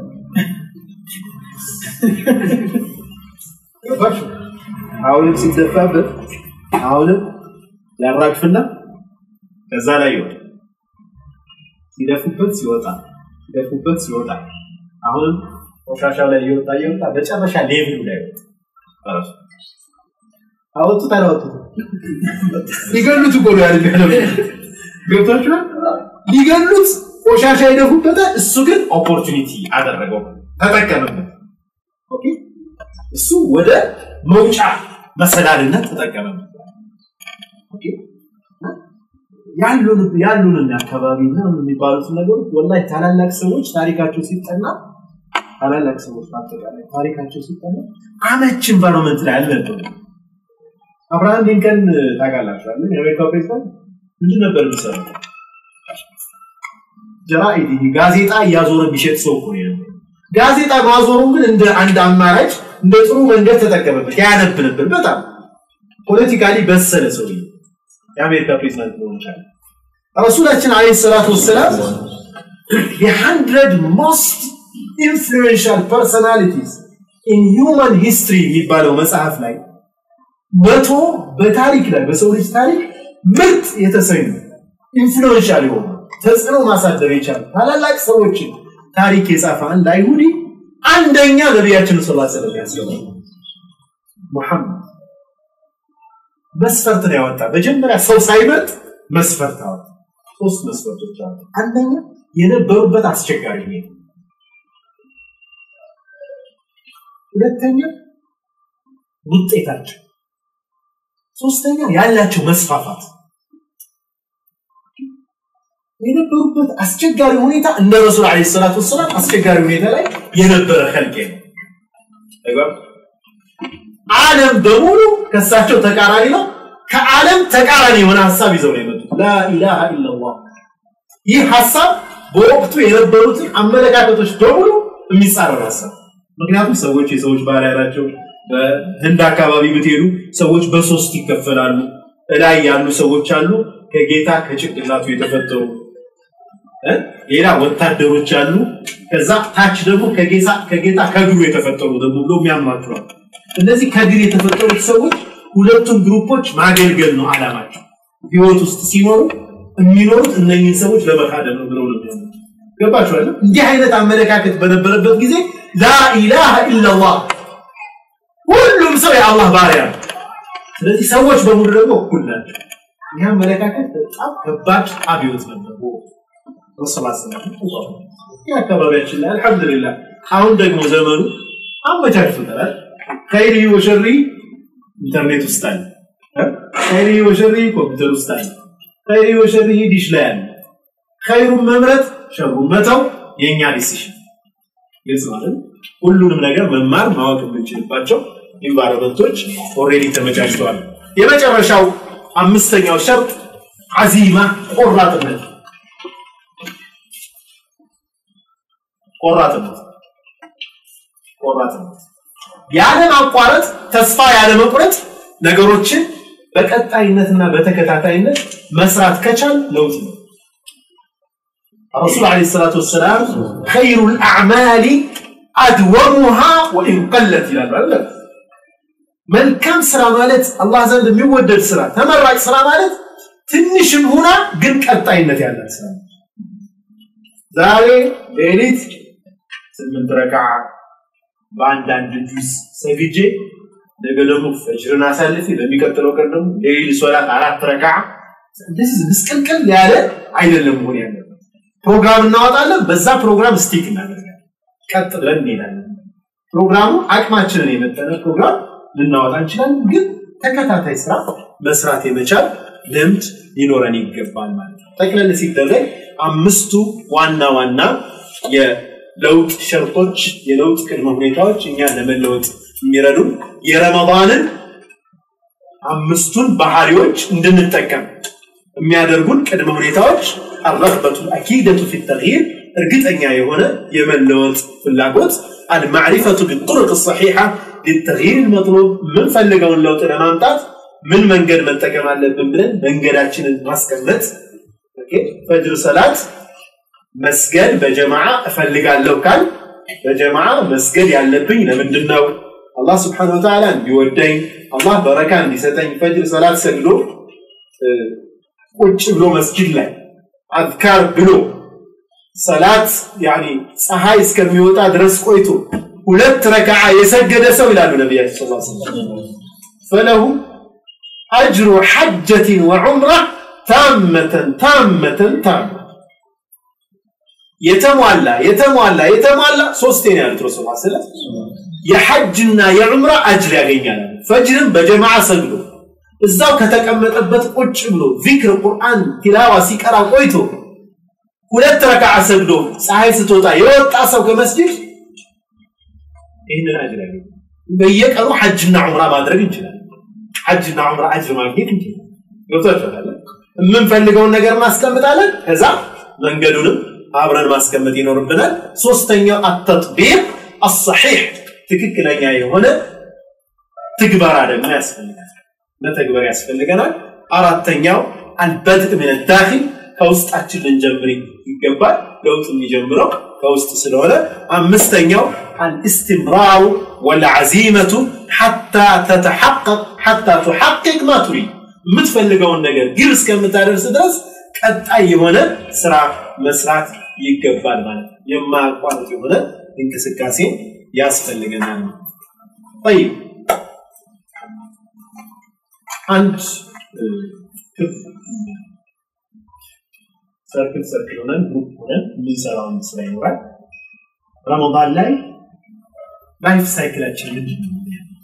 አሁንም ሲደፋበት አሁንም ያራግፍና ከዛ ላይ ይወጣል ሲደፉበት ሲወጣ ሲደፉበት ሲወጣ አሁንም ቆሻሻው ላይ እየወጣ እየወጣ በጨረሻ ሌቭሉ ላይ ወጣ ፈረሱ አወጡት አላወጡት ሊገሉት እኮ ነው ያደርጋለው ገብቷችኋል ሊገሉት ቆሻሻ ይደፉበታል እሱ ግን ኦፖርቹኒቲ አደረገው ተጠቀመበት ኦኬ እሱ ወደ መውጫ መሰላልነት ተጠቀመበት ኦኬ ያሉን ያሉንን አካባቢ እና የሚባሉት ነገሮች ወላሂ ታላላቅ ሰዎች ታሪካቸው ሲጠና ታላላቅ ሰዎች በአጠቃላይ ታሪካቸው ሲጠና አመች ኢንቫይሮንመንት ላይ አልነበሩ አብርሃም ሊንከን ታውቃላችኋል የአሜሪካው ፕሬዚዳንት ምንድን ነበር የሚሰራው ጀራኢድ ጋዜጣ እያዞረ የሚሸጥ ሰው እኮ ነው ጋዜጣ ማዞሩ ግን እንደ አንድ አማራጭ እንደ ጥሩ መንገድ ተጠቀመበት ያነብ ነበር በጣም ፖለቲካሊ በሰለ ሰው የአሜሪካ ፕሬዚዳንት ሊሆን ይችላል ረሱላችን አለይሂ ሰላቱ ወሰላም የሀንድረድ ሞስት ኢንፍሉዌንሻል ፐርሶናሊቲስ ኢን ሂውማን ሂስትሪ የሚባለው መጽሐፍ ላይ መቶ በታሪክ ላይ በሰው ልጅ ታሪክ ምርጥ የተሰኙ ኢንፍሉዌንሻል የሆኑ ተጽዕኖ ማሳደር የቻሉ ታላላቅ ሰዎችን ታሪክ የጻፈ አንድ አይሁዲ አንደኛ ነቢያችን ስ ስለም ያስገባል ሙሐመድ መስፈርት ነው ያወጣ መጀመሪያ ሰው ሳይመርጥ መስፈርት አወጣ ሶስት መስፈርቶች አወጣ አንደኛ የነበሩበት አስቸጋሪ ሁኔታ ሁለተኛ ውጤታቸው ሶስተኛ ያላቸው መስፋፋት የነበሩበት አስቸጋሪ ሁኔታ እንደ ረሱል ለ ሰላት ወሰላም አስቸጋሪ ሁኔታ ላይ የነበረ ከልቄ ነው ዓለም በሙሉ ከሳቸው ተቃራኒ ነው ከዓለም ተቃራኒ የሆነ ሀሳብ ይዘው ነው የመጡት ላኢላሃ ኢላላህ ይህ ሀሳብ በወቅቱ የነበሩትን አመለካከቶች በሙሉ የሚጻረር ሀሳብ ምክንያቱም ሰዎች የሰዎች ባሪያ ናቸው በህንድ አካባቢ ብትሄዱ ሰዎች በሶስት ይከፈላሉ እላይ ያሉ ሰዎች አሉ ከጌታ ከጭንቅላቱ የተፈጠሩ ሌላ ወታደሮች አሉ ከዛ ታች ደግሞ ከጌታ ከእግሩ የተፈጠሩ ደግሞ ብሎ የሚያማክሯል እነዚህ ከእግር የተፈጠሩት ሰዎች ሁለቱም ግሩፖች ማገልገል ነው አላማቸው ህይወት ውስጥ ሲኖሩ የሚኖሩት እነኝህን ሰዎች ለመካደል ነው ብለው ነው ገባችኋል እንዲህ አይነት አመለካከት በነበረበት ጊዜ ላኢላሃ ኢላላህ ሁሉም ሰው የአላህ ባሪያ ነው ስለዚህ ሰዎች በሙሉ ደግሞ እኩል ናቸው ይህ አመለካከት በጣም ከባድ አብዮት ነበር ይህ አካባቢያችን ላይ አልሐምዱሊላህ አሁን ደግሞ ዘመኑ አመቻችቶታል ከይሪ ወሸሪ ኢንተርኔት ውስጥ አለ ከይሪ ወሸሪ ኮምፒውተር ውስጥ አለ ከይሪ ወሸሪ ዲሽ ላይ አለ ኸይሩን መምረጥ ሸሩን መተው የእኛ ዲሲሽን ግልጽ ማለት ሁሉንም ነገር መማር ማወቅ የምንችልባቸው ኢንቫይሮመንቶች ኦሬዲ ተመቻችተዋል የመጨረሻው አምስተኛው ሸርጥ አዚማ ቆራጥነት ቆራጥነት ቆራጥነት ያለ ማቋረጥ ተስፋ ያለ መቁረጥ ነገሮችን በቀጣይነትና በተከታታይነት መስራት ከቻል ለውጥ ነው الرسول عليه الصلاة والسلام خير الأعمال أدومها وإن قلت إلى البلد መልካም ስራ ማለት አላህ ዘንድ የሚወደድ ስራ ተመራጭ ስራ ማለት ትንሽም ሆና ግን ቀጣይነት ያላት ስራ ዛሬ ሌሊት ስምንት ረካ በአንዳንድ ጁዝ ሰግጄ ነገ ደግሞ ፈጅርን አሳልፌ በሚቀጥለው ቀን ደግሞ ሌሊት ሶላት አራት ረካ እንደዚህ ምስቅልቅል ያለ አይደለም መሆን ያለበት ፕሮግራም እናወጣለን በዛ ፕሮግራም ስቲክ እናደርጋለን ቀጥ ብለን እንሄዳለን ፕሮግራሙ አቅማችንን የመጠነ ፕሮግራም ልናወጣ እንችላለን ግን ተከታታይ ስራ መስራት የመቻል ልምድ ሊኖረን ይገባል ማለት ነው ጠቅለል ሲደረግ አምስቱ ዋና ዋና የለውጥ ሸርጦች የለውጥ ቅድመ ሁኔታዎች እኛ ለመለወጥ የሚረዱ የረመዳንን አምስቱን ባህሪዎች እንድንጠቀም የሚያደርጉን ቅድመ ሁኔታዎች አረግበቱ አኪደቱ ፊ ተግይር እርግጠኛ የሆነ የመለወጥ ፍላጎት አልማዕሪፈቱ ቢጡርቅ ሰሒሓ ሊተግይር ልመጥሉብ የምንፈልገውን ለውጥ ለማምጣት ምን መንገድ መጠቀም አለብን ብለን መንገዳችንን ማስቀመጥ ፈጅር ሰላት መስገድ በጀማዓ እፈልጋለሁ ካል በጀማዓ መስገድ ያለብኝ ለምንድን ነው አላህ ስብሓን ወተዓላ እንዲወደኝ አላህ በረካ እንዲሰጠኝ ፈጅር ሰላት ሰግዶ ቁጭ ብሎ መስጊድ ላይ አዝካር ብሎ ሰላት ያኒ ፀሐይ እስከሚወጣ ድረስ ቆይቶ ሁለት ረክዓ የሰገደ ሰው ይላሉ ነቢያችን ስ ፈለሁ አጅሩ ሐጀትን ወዑምራ ታመተን ታመተን ታመ የተሟላ የተሟላ የተሟላ ሶስቴ ነው ያሉት ረሱል ስለ የሐጅና የዑምራ አጅር ያገኛል ፈጅርን በጀማዓ ሰግዶ እዛው ከተቀመጠበት ቁጭ ብሎ ዚክር ቁርአን ቲላዋ ሲቀራ ቆይቶ ሁለት ረክዓ ሰግዶ ፀሐይ ስትወጣ የወጣ ሰው ከመስጅድ ይህንን አጅር ያገኛል በየቀኑ ሐጅና ዑምራ ማድረግ እንችላለን ሐጅና ዑምራ አጅር ማግኘት እንችላለን ገብቷችኋል የምንፈልገውን ነገር ማስቀምጣለን ከዛ መንገዱንም አብረን ማስቀመጥ ይኖርብናል ሶስተኛው አተጥቢቅ አሰሒሕ ትክክለኛ የሆነ ትግበራ ደግሞ ያስፈልጋል መተግበር ያስፈልገናል አራተኛው አልበድእ ምን ዳኺል ከውስጣችን ልንጀምር ይገባል። ለውጥ የሚጀምረው ከውስጥ ስለሆነ አምስተኛው አልእስትምራሩ ወልዓዚመቱ ሐታ ተተሐቀቅ ሐታ ቱሐቅቅ ማ ቱሪድ የምትፈልገውን ነገር ግብ እስከምታደርስ ድረስ ቀጣይ የሆነ ስራ መስራት ይገባል ማለት ነው። የማያቋርጥ የሆነ እንቅስቃሴ ያስፈልገናል። ጠይብ አንድ ክብ ሰርክል ሰርክል ሆነን ግሩፕ ሆነን የምንሰራውን ስራ ይኖራል። ረመዳን ላይ ላይፍ ሳይክላችን ምንድን ነው?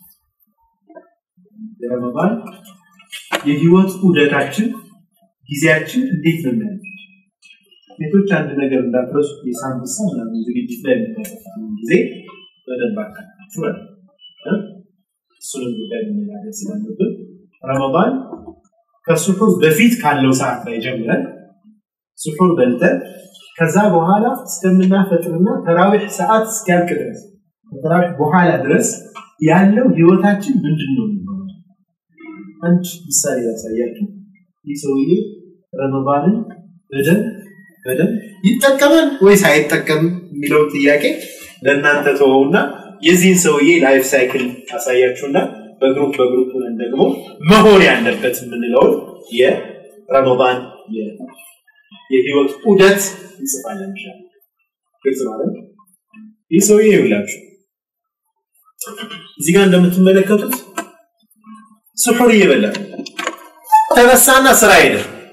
የረመዳን የህይወት ዑደታችን ጊዜያችን እንዴት ነው የሚያለው? ሴቶች አንድ ነገር እንዳትረሱ የሳምንት ሰው ምናምን ዝግጅት ላይ የምታጠፉትን ጊዜ በደንብ አካታችሁ ማለት ነው። እሱንም ጉዳይ መነጋገር ስላለብን ረመዳን ከሱሑር በፊት ካለው ሰዓት ላይ ጀምረን ሱሑር በልተን ከዛ በኋላ እስከምናፈጥርና ተራዊሕ ሰዓት እስኪያልቅ ድረስ ከተራዊሕ በኋላ ድረስ ያለው ህይወታችን ምንድን ነው የሚሆነው? አንድ ምሳሌ ያሳያችሁ። ይህ ሰውዬ ረመዳንን በደንብ በደንብ ይጠቀማል ወይስ አይጠቀምም የሚለውን ጥያቄ ለእናንተ ተወውና የዚህን ሰውዬ ላይፍ ሳይክል አሳያችሁና በግሩፕ በግሩፕ ሆነን ደግሞ መሆን ያለበት የምንለውን የረመዳን የህይወት ዑደት እንጽፋለን። ይሻላል ግልጽ ማለት ይህ ሰውዬ ይውላችሁ እዚህ ጋር እንደምትመለከቱት ስሑር እየበላ ተነሳና ስራ ሄደ።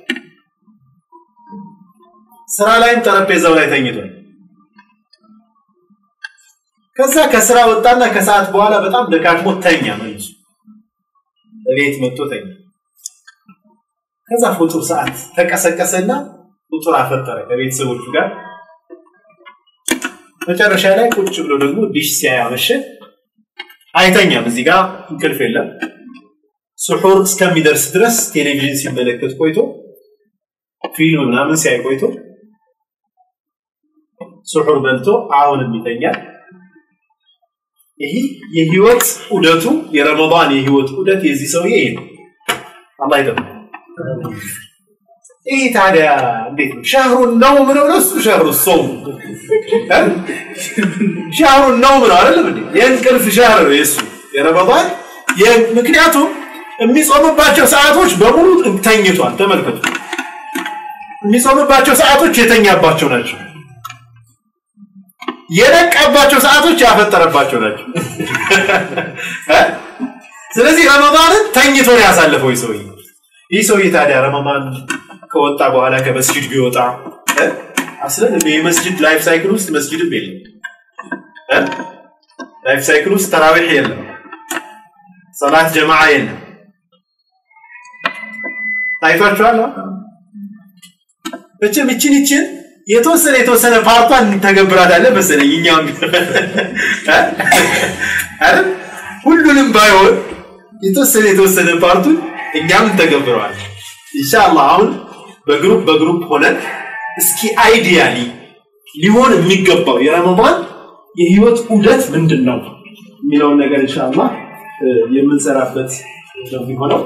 ስራ ላይም ጠረጴዛው ላይ ተኝቷል። ከዛ ከስራ ወጣና ከሰዓት በኋላ በጣም ደካክሞ ተኛ መልሶ እቤት መጥቶ ተኛ። ከዛ ፍጡር ሰዓት ተቀሰቀሰና ፍጡር አፈጠረ ከቤተሰቦቹ ጋር። መጨረሻ ላይ ቁጭ ብሎ ደግሞ ዲሽ ሲያይ አመሸ። አይተኛም፣ እዚህ ጋር እንቅልፍ የለም። ስሑር እስከሚደርስ ድረስ ቴሌቪዥን ሲመለከት ቆይቶ ፊልም ምናምን ሲያይ ቆይቶ ስሑር በልቶ አሁንም ይተኛል። ይህ የህይወት ዑደቱ የረመዳን የህይወት ዑደት የዚህ ሰውዬ ይሄ ነው። አላህ ይጠብቅ። ይህ ታዲያ እንዴት ነው? ሻህሩን ነው ምነው ለሱ ሻህሩ ሶም ሻህሩን ነው ምነው አይደለም እንዴ? የእንቅልፍ ሻህር ነው የሱ የረመዳን ምክንያቱም የሚጾምባቸው ሰዓቶች በሙሉ ተኝቷል። ተመልከቱ። የሚጾምባቸው ሰዓቶች የተኛባቸው ናቸው። የነቃባቸው ሰዓቶች ያፈጠረባቸው ናቸው። ስለዚህ ረመዳንን ተኝቶ ነው ያሳለፈው ይህ ሰውዬ። ይህ ሰውዬ ታዲያ ረመዳን ከወጣ በኋላ ከመስጅድ ቢወጣ አስለን የመስጅድ ላይፍ ሳይክል ውስጥ መስጅድም የለም። ላይፍ ሳይክል ውስጥ ተራዊሕ የለም። ሰላት ጀማዓ የለም። ታይቷችኋል። መቼም ይችን ይችን የተወሰነ የተወሰነ ፓርቷን እንተገብራታለን መሰለኝ እኛም አይደል ሁሉንም ባይሆን የተወሰነ የተወሰነ ፓርቱን እኛም እንተገብረዋል ኢንሻአላህ አሁን በግሩፕ በግሩፕ ሆነን እስኪ አይዲያሊ ሊሆን የሚገባው የረመዳን የህይወት ዑደት ምንድን ነው የሚለውን ነገር ኢንሻአላህ የምንሰራበት ነው የሚሆነው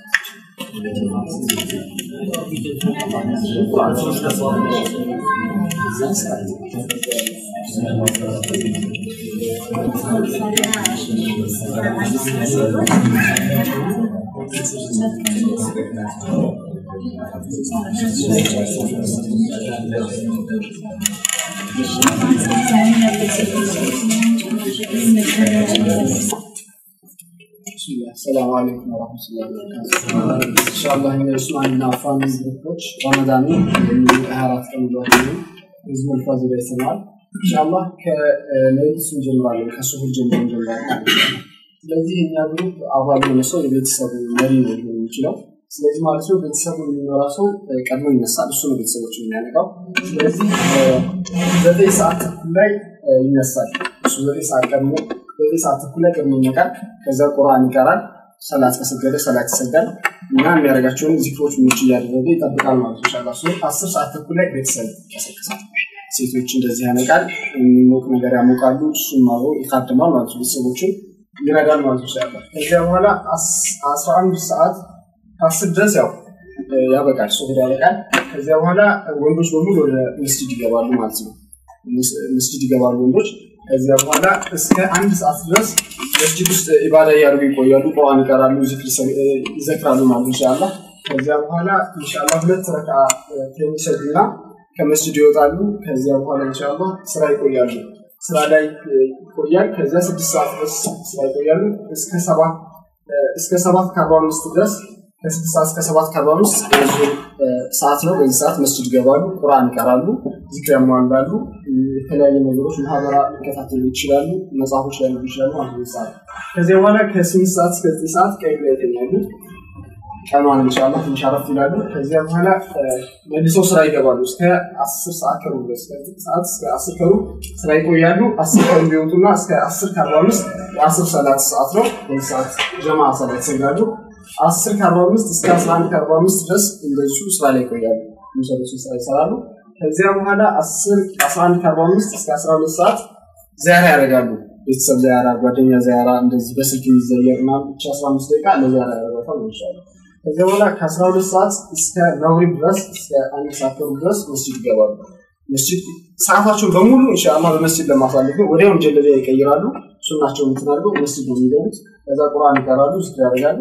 السلام عليكم ورحمة الله وبركاته. إن شاء الله የኡስማን እና ፋሚሊ ግሩፖች ረመዳንን የአራት ቀን ጓደኛ ህዝቡን ፋዚላ ይሰማል። ኢንሻአላህ ከሌሊቱ እንጀምራለን፣ ከሱሁር ጀምሮ እንጀምራለን። ስለዚህ እኛ ግሩፕ አባል የሆነ ሰው የቤተሰቡ መሪ ነው ሊሆን የሚችለው። ስለዚህ ማለት ነው ቤተሰቡ የሚኖራ ሰው ቀድሞ ይነሳል፣ እሱ ነው ቤተሰቦች የሚያነቃው። ስለዚህ ዘጠኝ ሰዓት ተኩል ላይ ይነሳል። እሱ ዘጠኝ ሰዓት ቀድሞ ዘጠኝ ሰዓት ተኩል ላይ ቀድሞ ይነቃል። ከዛ ቁርአን ይቀራል። ሰላት ከሰገደ ሰላት ይሰጋል እና የሚያደርጋቸውን ዚክሮች ምንጭ እያደረገ ይጠብቃል ማለት ነው። ኢንሻላህ እሱ አስር ሰዓት ተኩል ላይ ቤተሰብ ይቀሰቅሳል። ሴቶች እንደዚህ ያነቃል፣ የሚሞቅ ነገር ያሞቃሉ። እሱም አብሮ ይካድማል ማለት ነው። ቤተሰቦችን ይረዳል ማለት ነው። ኢንሻላህ ከዚያ በኋላ አስራ አንድ ሰዓት ከአስር ድረስ ያው ያበቃል፣ ሱሁር ያበቃል። ከዚያ በኋላ ወንዶች በሙሉ ወደ መስጂድ ይገባሉ ማለት ነው። መስጂድ ይገባሉ ወንዶች። ከዚያ በኋላ እስከ አንድ ሰዓት ድረስ መስጂድ ውስጥ ኢባዳ እያደረጉ ይቆያሉ። ቁርአን ይቀራሉ፣ ዚክር ይዘክራሉ ማለት ኢንሻአላህ። ከዚያ በኋላ ኢንሻአላህ ሁለት ረካ የሚሰግዱና ከመስጂድ ይወጣሉ። ከዚያ በኋላ ኢንሻአላህ ስራ ይቆያሉ። ስራ ላይ ይቆያል። ከዚያ ስድስት ሰዓት ድረስ ስራ ይቆያሉ እስከ ሰባት እስከ ሰባት ከአርባ አምስት ድረስ ከስድስት ሰዓት እስከ ሰባት ከአርባ አምስት የዙር ሰዓት ነው። በዚህ ሰዓት መስጂድ ይገባሉ፣ ቁርአን ይቀራሉ፣ ዚክር ያሟላሉ፣ የተለያዩ ነገሮች ማህበራ ሊከታተሉ ይችላሉ፣ መጽሐፎች ላይ ይችላሉ ማለት ነው። ሰዓት ከዚያ በኋላ ከስምንት ሰዓት እስከ ዘጠኝ ሰዓት ቀይ ላይ ይተኛሉ። ቀኗን ኢንሻላህ ትንሽ አረፍ ይላሉ። ከዚያ በኋላ መልሰው ስራ ይገባሉ። እስከ አስር ሰዓት ከሩብ ድረስ ከዘጠኝ ሰዓት እስከ አስር ከሩብ ስራ ይቆያሉ። አስር ከሩብ ቢወጡና እስከ አስር ከአርባ አምስት የአስር ሰላት ሰዓት ነው። በዚህ ሰዓት ጀማ ሰላት ይሰግዳሉ። አስር ከአርባ አምስት እስከ አስራ አንድ ከአርባ አምስት ድረስ እንደዚሁ ስራ ላይ ይቆያሉ። የሚሰሩትን ስራ ይሰራሉ። ከዚያ በኋላ አስር አስራ አንድ ከአርባ አምስት እስከ አስራ ሁለት ሰዓት ዚያራ ያደርጋሉ። ቤተሰብ ዚያራ፣ ጓደኛ ዚያራ፣ እንደዚህ በስልክ የሚዘየር እና ብቻ አስራ አምስት ደቂቃ ለዚያራ ያደርጋታል ይችላሉ። ከዚያ በኋላ ከአስራ ሁለት ሰዓት እስከ መግሪብ ድረስ እስከ አንድ ሰዓት ከሩብ ድረስ መስጂድ ይገባሉ። መስጂድ ሰዓታቸውን በሙሉ ኢንሻአላህ በመስጂድ ለማሳለፍ ነው። ወዲያውም ጀለቢያ ይቀይራሉ። ሱናቸውን እንትናሉ መስጂድ ነው የሚገቡት። ከዛ ቁርአን ይቀራሉ፣ ዚክር ያደርጋሉ።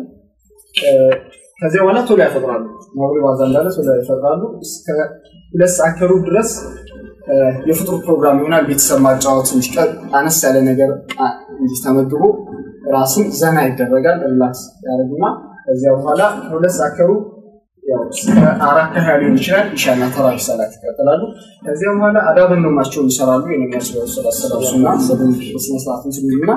ከዚያ በኋላ ቶሎ ያፈጥራሉ። መግሪብ አዛን እንዳለ ቶሎ ያፈጥራሉ። እስከ ሁለት ሰዓት ከሩብ ድረስ የፍጡር ፕሮግራም ይሆናል። ቤተሰብ ማጫወት ትንሽ አነስ ያለ ነገር እንዲህ ተመግቦ ራስን ዘና ይደረጋል። ሪላክስ ያደርግና ከዚያ በኋላ ከሁለት ሰዓት ከሩብ አራት ከሀያ ሊሆን ይችላል። ኢሻና ተራዊህ ሰላት ይቀጥላሉ። ከዚያ በኋላ አዳበ ነማቸውን ይሰራሉ። የነቢያችን ሰላት ሰላሱና ስነስርዓት ምስሉና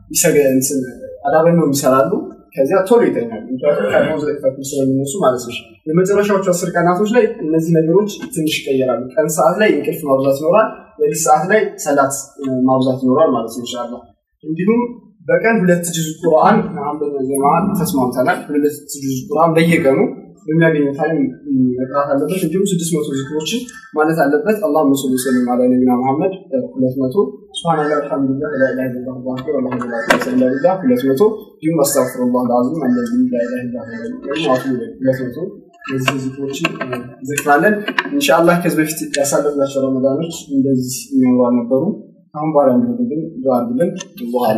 አዳበ ነው ይሰራሉ። ከዚያ ቶሎ ይተኛሉ። ምክንያቱም ቀድሞ ዘጠኝ ተኩል ስለሚነሱ ማለት ነው። የመጨረሻዎቹ አስር ቀናቶች ላይ እነዚህ ነገሮች ትንሽ ይቀየራሉ። ቀን ሰዓት ላይ እንቅልፍ ማብዛት ይኖራል። ሌሊት ሰዓት ላይ ሰላት ማብዛት ይኖራል ማለት ነው ኢንሻላህ እንዲሁም በቀን ሁለት ጁዝ ቁርአን አንበኛ ጀማ ተስማምተናል። ሁለት ጁዝ ቁርአን በየቀኑ በሚያገኘው ታይም መቅራት አለበት። እንዲሁም ስድስት መቶ ዝክሮችን ማለት አለበት። አላህ መስሉ ሰለም አላ ነቢና መሐመድ ሁለት መቶ ስብሓንላ አልሐምዱሊላህ ላኢላሃ ኢለላህ አላሁ አክበር አላሁ ላ ኢላሃ ኢለላህ ሁለት መቶ እንዲሁም አስተግፊሩላህ አልዓዚም አለዚ ላኢላሃ ኢለላህ አቱ ሁለት መቶ እነዚህ ዝክሮችን ዝክራለን። ኢንሻአላህ ከዚህ በፊት ያሳለፍናቸው ረመዳኖች እንደዚህ የሚያምሩ አልነበሩም። አሁን በኋላ እንዲሆን ዱዓ አድርግልን። በኋላ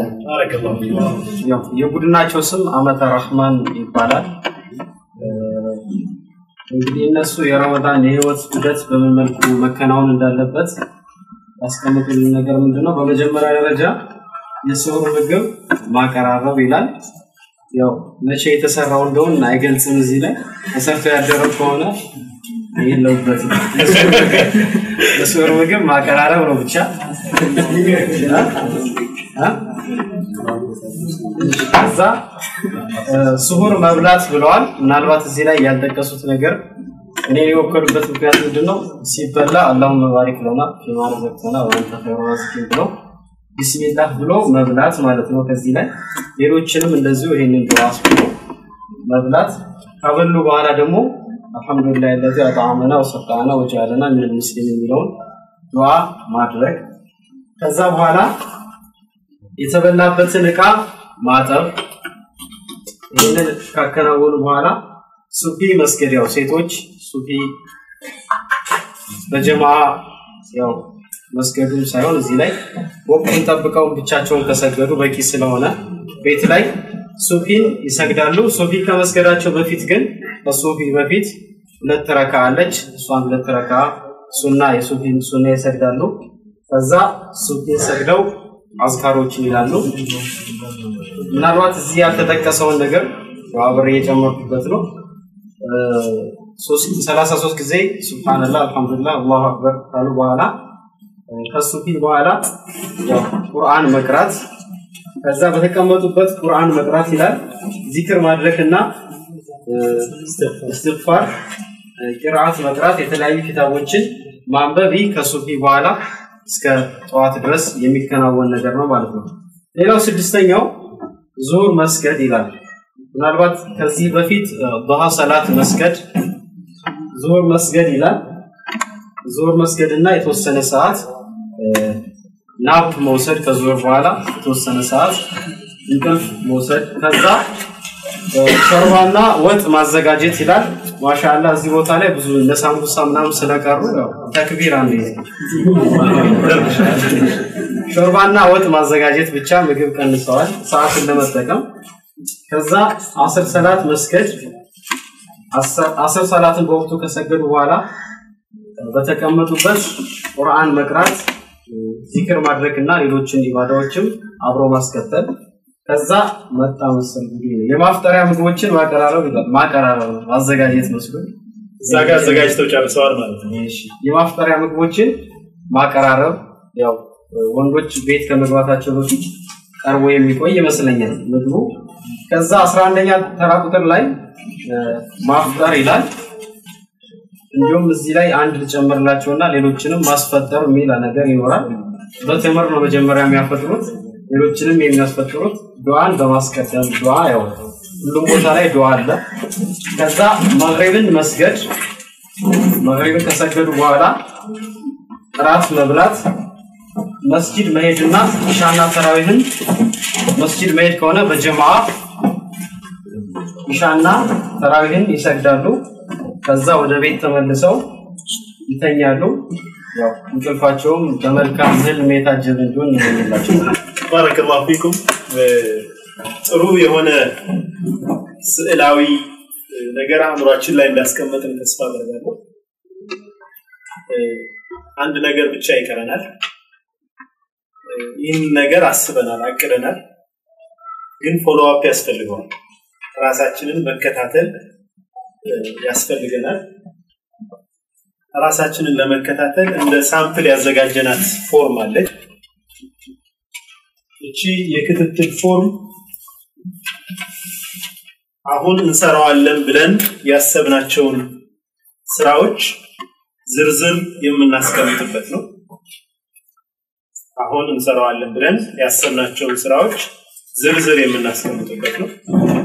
ያው የቡድናቸው ስም አመተ ረህማን ይባላል። እንግዲህ እነሱ የረመዳን የህይወት ሂደት በምን መልኩ መከናወን እንዳለበት ያስቀምጡልን ነገር ምንድነው? በመጀመሪያ ደረጃ የስውር ምግብ ማቀራረብ ይላል። ያው መቼ የተሰራው እንደሆነ አይገልጽም። እዚህ ላይ ተሰርቶ ያደረው ከሆነ የለውበትም። የስውር ምግብ ማቀራረብ ነው ብቻ ከዛ ስሁር መብላት ብለዋል። ምናልባት እዚህ ላይ ያልጠቀሱት ነገር እኔ የወከሉበት ምክንያት ምንድን ነው? ሲበላ አላሁመ ባሪክ ለና ፊማ ረዘቅተና ወአንተ ኸይሩ ራዚቂን ብለው ቢስሚላህ ብሎ መብላት ማለት ነው። ከዚህ ላይ ሌሎችንም እንደዚሁ ይሄንን ዱዓ ብሎ መብላት ከበሉ በኋላ ደግሞ አልሐምዱሊላህ ለዚ አጣዕመና ወሰቃና ወጃለና ምን ሙስሊም የሚለውን ዱዓ ማድረግ ከዛ በኋላ የተበላበትን እቃ ማጠብ ይህንን ካከናወኑ በኋላ ሱፊ መስገድ ያው ሴቶች ሱፊ በጀማ ያው መስገዱም ሳይሆን እዚህ ላይ ወቅቱን ጠብቀው ብቻቸውን ከሰገዱ በቂ ስለሆነ ቤት ላይ ሱፊን ይሰግዳሉ። ሱፊ ከመስገዳቸው በፊት ግን ከሱፊ በፊት ሁለት ረካ አለች። እሷን ሁለት ረካ ሱና የሱፊን ሱና ይሰግዳሉ። ከዛ ሱፊን ሰግደው አዝካሮችን ይላሉ። ምናልባት እዚህ ያልተጠቀሰውን ነገር አብሬ የጨመርኩበት ነው። ሰላሳ ሶስት ጊዜ ሱብሃንላህ አልሐምዱሊላህ አላሁ አክበር ካሉ በኋላ ከሱፊ በኋላ ያው ቁርአን መቅራት ከዛ በተቀመጡበት ቁርአን መቅራት ይላል። ዚክር ማድረግና እስትግፋር ቂርአት መቅራት የተለያዩ ኪታቦችን ማንበብ ይህ ከሱፊ በኋላ እስከ ጠዋት ድረስ የሚከናወን ነገር ነው ማለት ነው። ሌላው ስድስተኛው ዙሁር መስገድ ይላል። ምናልባት ከዚህ በፊት ዱሃ ሰላት መስገድ ዙሁር መስገድ ይላል። ዙሁር መስገድ እና የተወሰነ ሰዓት ናፕ መውሰድ ከዙሁር በኋላ የተወሰነ ሰዓት እንቅልፍ መውሰድ ከዛ ሾርባና ወጥ ማዘጋጀት ይላል። ማሻአላ እዚህ ቦታ ላይ ብዙ እንደ ሳምቡሳ ምናምን ስለቀሩ ያው ተክቢር አንድ ሾርባና ወጥ ማዘጋጀት ብቻ ምግብ ቀንሰዋል ሰዓትን ለመጠቀም ከዛ አስር ሰላት መስገድ አስር ሰላትን በወቅቱ ከሰገዱ በኋላ በተቀመጡበት ቁርአን መቅራት ዚክር ማድረግ እና ሌሎችን ኢባዳዎችም አብሮ ማስከተል ከዛ መጣ መሰል እንግዲህ የማፍጠሪያ ምግቦችን ማቀራረብ ይላል ማቀራረብ ነው ማዘጋጀት መስሎ እዛ ጋር አዘጋጅተው ጨርሰዋል ማለት ነው። እሺ የማፍጠሪያ ምግቦችን ማቀራረብ ያው ወንዶች ቤት ከመግባታቸው በፊት ቀርቦ የሚቆይ ይመስለኛል ምግቡ ከዛ 11ኛ ተራ ቁጥር ላይ ማፍጠር ይላል እንዲሁም እዚህ ላይ አንድ ልጨምርላቸውና ሌሎችንም ማስፈጠር የሚል ነገር ይኖራል በተምር ነው መጀመሪያ የሚያፈጥሩት ሌሎችንም የሚያስፈጥሩት ዱዓን በማስቀደም ዱዓ ያው ሁሉም ቦታ ላይ ዱዓ አለ ከዛ መግሪብን መስገድ መግሪብን ከሰገዱ በኋላ እራት መብላት መስጂድ መሄድና ኢሻና ተራዊህን መስጂድ መሄድ ከሆነ በጀማዓ ኢሻና ተራዊህን ይሰግዳሉ ከዛ ወደ ቤት ተመልሰው ይተኛሉ ያው እንቅልፋቸውም በመልካም ህልም የታጀበ እንዲሆን ይመኝላቸው ባረከላሁ ፊኩም ጥሩ የሆነ ስዕላዊ ነገር አእምሯችን ላይ እንዳስቀመጥን ተስፋ አደርጋለሁ። አንድ ነገር ብቻ ይቀረናል። ይህን ነገር አስበናል፣ አቅደናል፣ ግን ፎሎ አፕ ያስፈልገዋል። ራሳችንን መከታተል ያስፈልገናል። ራሳችንን ለመከታተል እንደ ሳምፕል ያዘጋጀናት ፎርም አለች። እቺ የክትትል ፎርም አሁን እንሰራዋለን ብለን ያሰብናቸውን ስራዎች ዝርዝር የምናስቀምጥበት ነው። አሁን እንሰራዋለን ብለን ያሰብናቸውን ስራዎች ዝርዝር የምናስቀምጥበት ነው።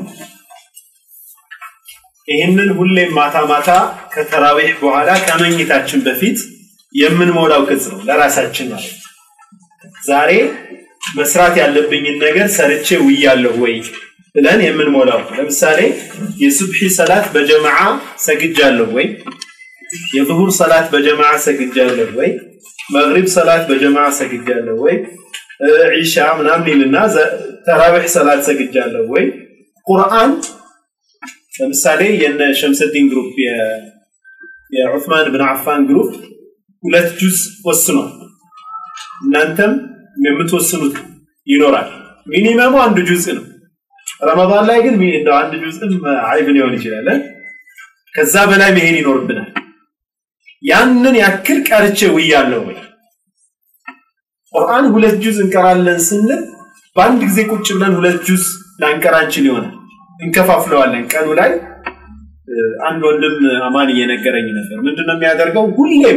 ይህንን ሁሌም ማታ ማታ ከተራዊህ በኋላ ከመኝታችን በፊት የምንሞላው ቅጽ ነው ለራሳችን ማለት ነው። ዛሬ መስራት ያለብኝን ነገር ሰርቼ ውያለሁ ወይ ብለን የምንሞላው ለምሳሌ የሱብሒ ሰላት በጀማዓ ሰግጃለሁ ወይ የዙሁር ሰላት በጀማዓ ሰግጃለሁ ወይ መግሪብ ሰላት በጀማዓ ሰግጃለሁ ወይ ዒሻ ምናምን ይልና ተራዊሕ ሰላት ሰግጃለሁ ወይ ቁርአን ለምሳሌ የነ ሸምሰዲን ግሩፕ የዑስማን ብን አፋን ግሩፕ ሁለት ጁዝ ወስኗል እናንተም የምትወስኑት ይኖራል ሚኒመሙ አንድ ጁዝ ነው ረመዳን ላይ ግን እንደው አንድ ጁዝም አይብ ሊሆን ይችላል ከዛ በላይ መሄድ ይኖርብናል ያንን ያክል ቀርቼ ውያለሁ ወይ ቁርአን ሁለት ጁዝ እንቀራለን ስንል በአንድ ጊዜ ቁጭ ብለን ሁለት ጁዝ ላንቀራ እንችል ይሆናል እንከፋፍለዋለን ቀኑ ላይ አንድ ወንድም አማን እየነገረኝ ነበር ምንድነው የሚያደርገው ሁሌም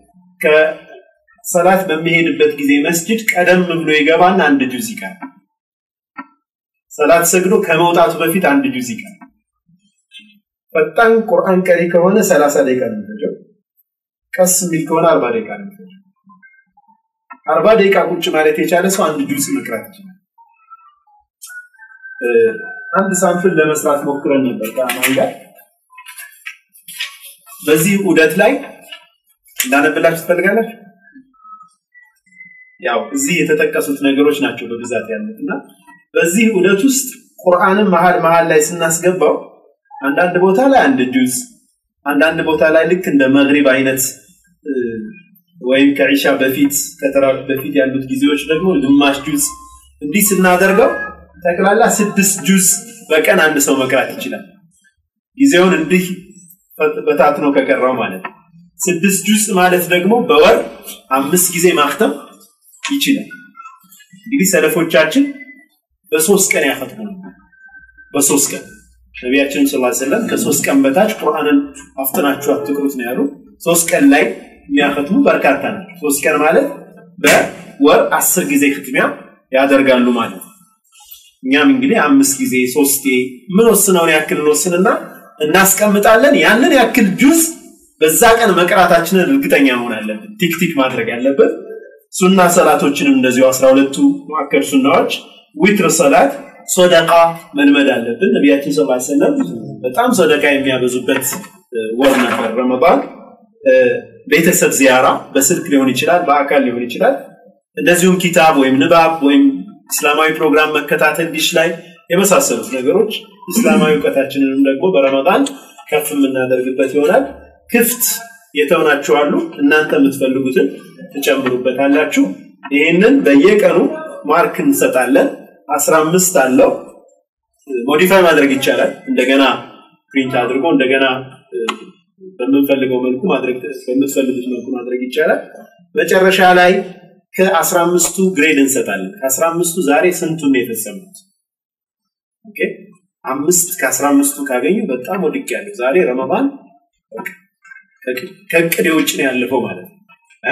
ከሰላት በሚሄድበት ጊዜ መስጅድ ቀደም ብሎ ይገባና አንድ ጁዝ ይቀራል ሰላት ሰግዶ ከመውጣቱ በፊት አንድ ጁዝ ይቀራል ፈጣን ቁርአን ቀሪ ከሆነ 30 ደቂቃ ነው የሚፈጀው ቀስ የሚል ከሆነ 40 ደቂቃ ነው የሚፈጀው 40 ደቂቃ ቁጭ ማለት የቻለ ሰው አንድ ጁዝ መቅራት ይችላል አንድ ሳምፕል ለመስራት ሞክረን ነበር ከአማን ጋር በዚህ ዑደት ላይ እንዳነብላችሁ ትፈልጋላችሁ ያው እዚህ የተጠቀሱት ነገሮች ናቸው በብዛት ያሉት እና በዚህ ዑደት ውስጥ ቁርአንን መሀል መሀል ላይ ስናስገባው አንዳንድ ቦታ ላይ አንድ ጁዝ አንዳንድ ቦታ ላይ ልክ እንደ መግሪብ አይነት ወይም ከዒሻ በፊት ከተራዊህ በፊት ያሉት ጊዜዎች ደግሞ ግማሽ ጁዝ እንዲህ ስናደርገው ጠቅላላ ስድስት ጁዝ በቀን አንድ ሰው መቅራት ይችላል ጊዜውን እንዲህ በታትኖ ከቀረው ማለት ነው ስድስት ጁዝ ማለት ደግሞ በወር አምስት ጊዜ ማክተም ይችላል እንግዲህ ሰለፎቻችን በሶስት ቀን ያፈጥሙ ነበር በሶስት ቀን ነቢያችን ስ ሰለም ከሶስት ቀን በታች ቁርአንን አፍጥናችሁ አትቅሩት ነው ያሉ ሶስት ቀን ላይ የሚያከትሙ በርካታ ናቸው ሶስት ቀን ማለት በወር አስር ጊዜ ክትሚያ ያደርጋሉ ማለት ነው እኛም እንግዲህ አምስት ጊዜ ሶስቴ ምን ወስነውን ያክል እንወስንና እናስቀምጣለን ያንን ያክል ጁዝ በዛ ቀን መቅራታችንን እርግጠኛ መሆን አለብን ቲክቲክ ማድረግ ያለብን ሱና ሰላቶችንም እንደዚሁ አስራ ሁለቱ ሙአከድ ሱናዎች ዊትር ሰላት ሶደቃ መልመድ አለብን ነቢያችን ስ ሰለም በጣም ሶደቃ የሚያበዙበት ወር ነበር ረመዳን። ቤተሰብ ዚያራ በስልክ ሊሆን ይችላል፣ በአካል ሊሆን ይችላል። እንደዚሁም ኪታብ ወይም ንባብ ወይም እስላማዊ ፕሮግራም መከታተል ዲሽ ላይ የመሳሰሉት ነገሮች እስላማዊ እውቀታችንንም ደግሞ በረመዳን ከፍ የምናደርግበት ይሆናል። ክፍት የተውናችሁ አሉ። እናንተ የምትፈልጉትን ትጨምሩበታላችሁ። ይህንን በየቀኑ ማርክ እንሰጣለን። አስራ አምስት አለው። ሞዲፋይ ማድረግ ይቻላል። እንደገና ፕሪንት አድርጎ እንደገና በምንፈልገው መልኩ ማድረግ በምትፈልጉት መልኩ ማድረግ ይቻላል። መጨረሻ ላይ ከአስራ አምስቱ ግሬድ እንሰጣለን። ከአስራ አምስቱ ዛሬ ስንቱን ነው የፈጸሙት? ኦኬ አምስት ከአስራ አምስቱ ካገኙ በጣም ወድቅ ያለው ዛሬ ረመዳን ከእቅዴ ውጭ ነው ያለፈው ማለት ነው።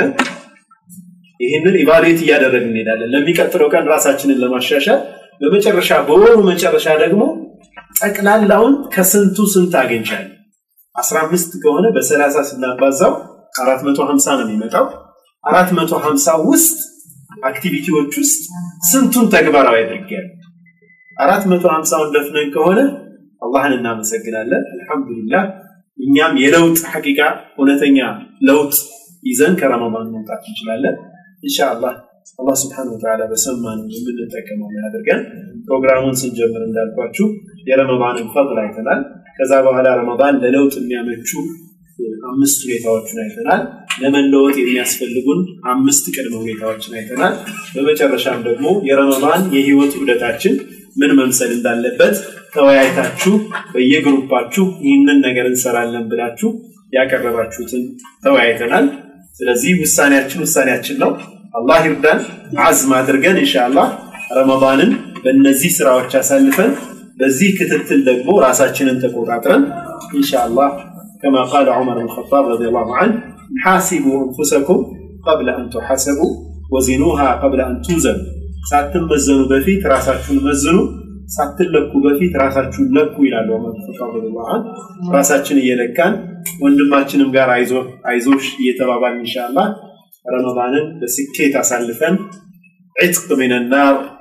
ይህንን ኢቫሉዌት እያደረግን እንሄዳለን ለሚቀጥለው ቀን ራሳችንን ለማሻሻል በመጨረሻ በወሩ መጨረሻ ደግሞ ጠቅላላውን ከስንቱ ስንት አግኝቻለሁ። አስራ አምስት ከሆነ በሰላሳ ስናባዛው አራት መቶ ሀምሳ ነው የሚመጣው። አራት መቶ ሀምሳ ውስጥ አክቲቪቲዎች ውስጥ ስንቱን ተግባራዊ አድርጌያለሁ? አራት መቶ ሀምሳውን ደፍነን ከሆነ አላህን እናመሰግናለን። አልሐምዱሊላህ እኛም የለውጥ ሐቂቃ እውነተኛ ለውጥ ይዘን ከረመዳን መምጣት እንችላለን። ኢንሻአላህ አላህ ስብሐነሁ ወተዓላ በሰማን የምንጠቀመው ያደርገን። ፕሮግራሙን ስንጀምር እንዳልኳችሁ የረመዳንን ፈضል አይተናል። ከዛ በኋላ ረመዳን ለለውጥ የሚያመቹ አምስት ሁኔታዎችን አይተናል። ለመለወጥ የሚያስፈልጉን አምስት ቅድመ ሁኔታዎችን አይተናል። በመጨረሻም ደግሞ የረመዳን የህይወት ዑደታችን ምን መምሰል እንዳለበት ተወያይታችሁ በየግሩፓችሁ ይህንን ነገር እንሰራለን ብላችሁ ያቀረባችሁትን ተወያይተናል። ስለዚህ ውሳኔያችን ውሳኔያችን ነው። አላህ ይርዳን። አዝም አድርገን ኢንሻአላህ ረመዳንን በእነዚህ ስራዎች አሳልፈን በዚህ ክትትል ደግሞ ራሳችንን ተቆጣጥረን ኢንሻአላህ كما قال عمر بن الخطاب رضي الله عنه حاسبوا انفسكم قبل ان تحاسبوا وزنوها قبل ان توزنوا ሳትመዘኑ በፊት ራሳችሁን መዝኑ ሳትለኩ በፊት ራሳችሁን ለኩ ይላል ዑመር ብን ኸጣብ ረዲየላሁ ዐንሁ ራሳችን እየለካን ወንድማችንም ጋር አይዞ አይዞሽ እየተባባልን ኢንሻአላህ ረመዳንን በስኬት አሳልፈን ዒትቅ ሚነናር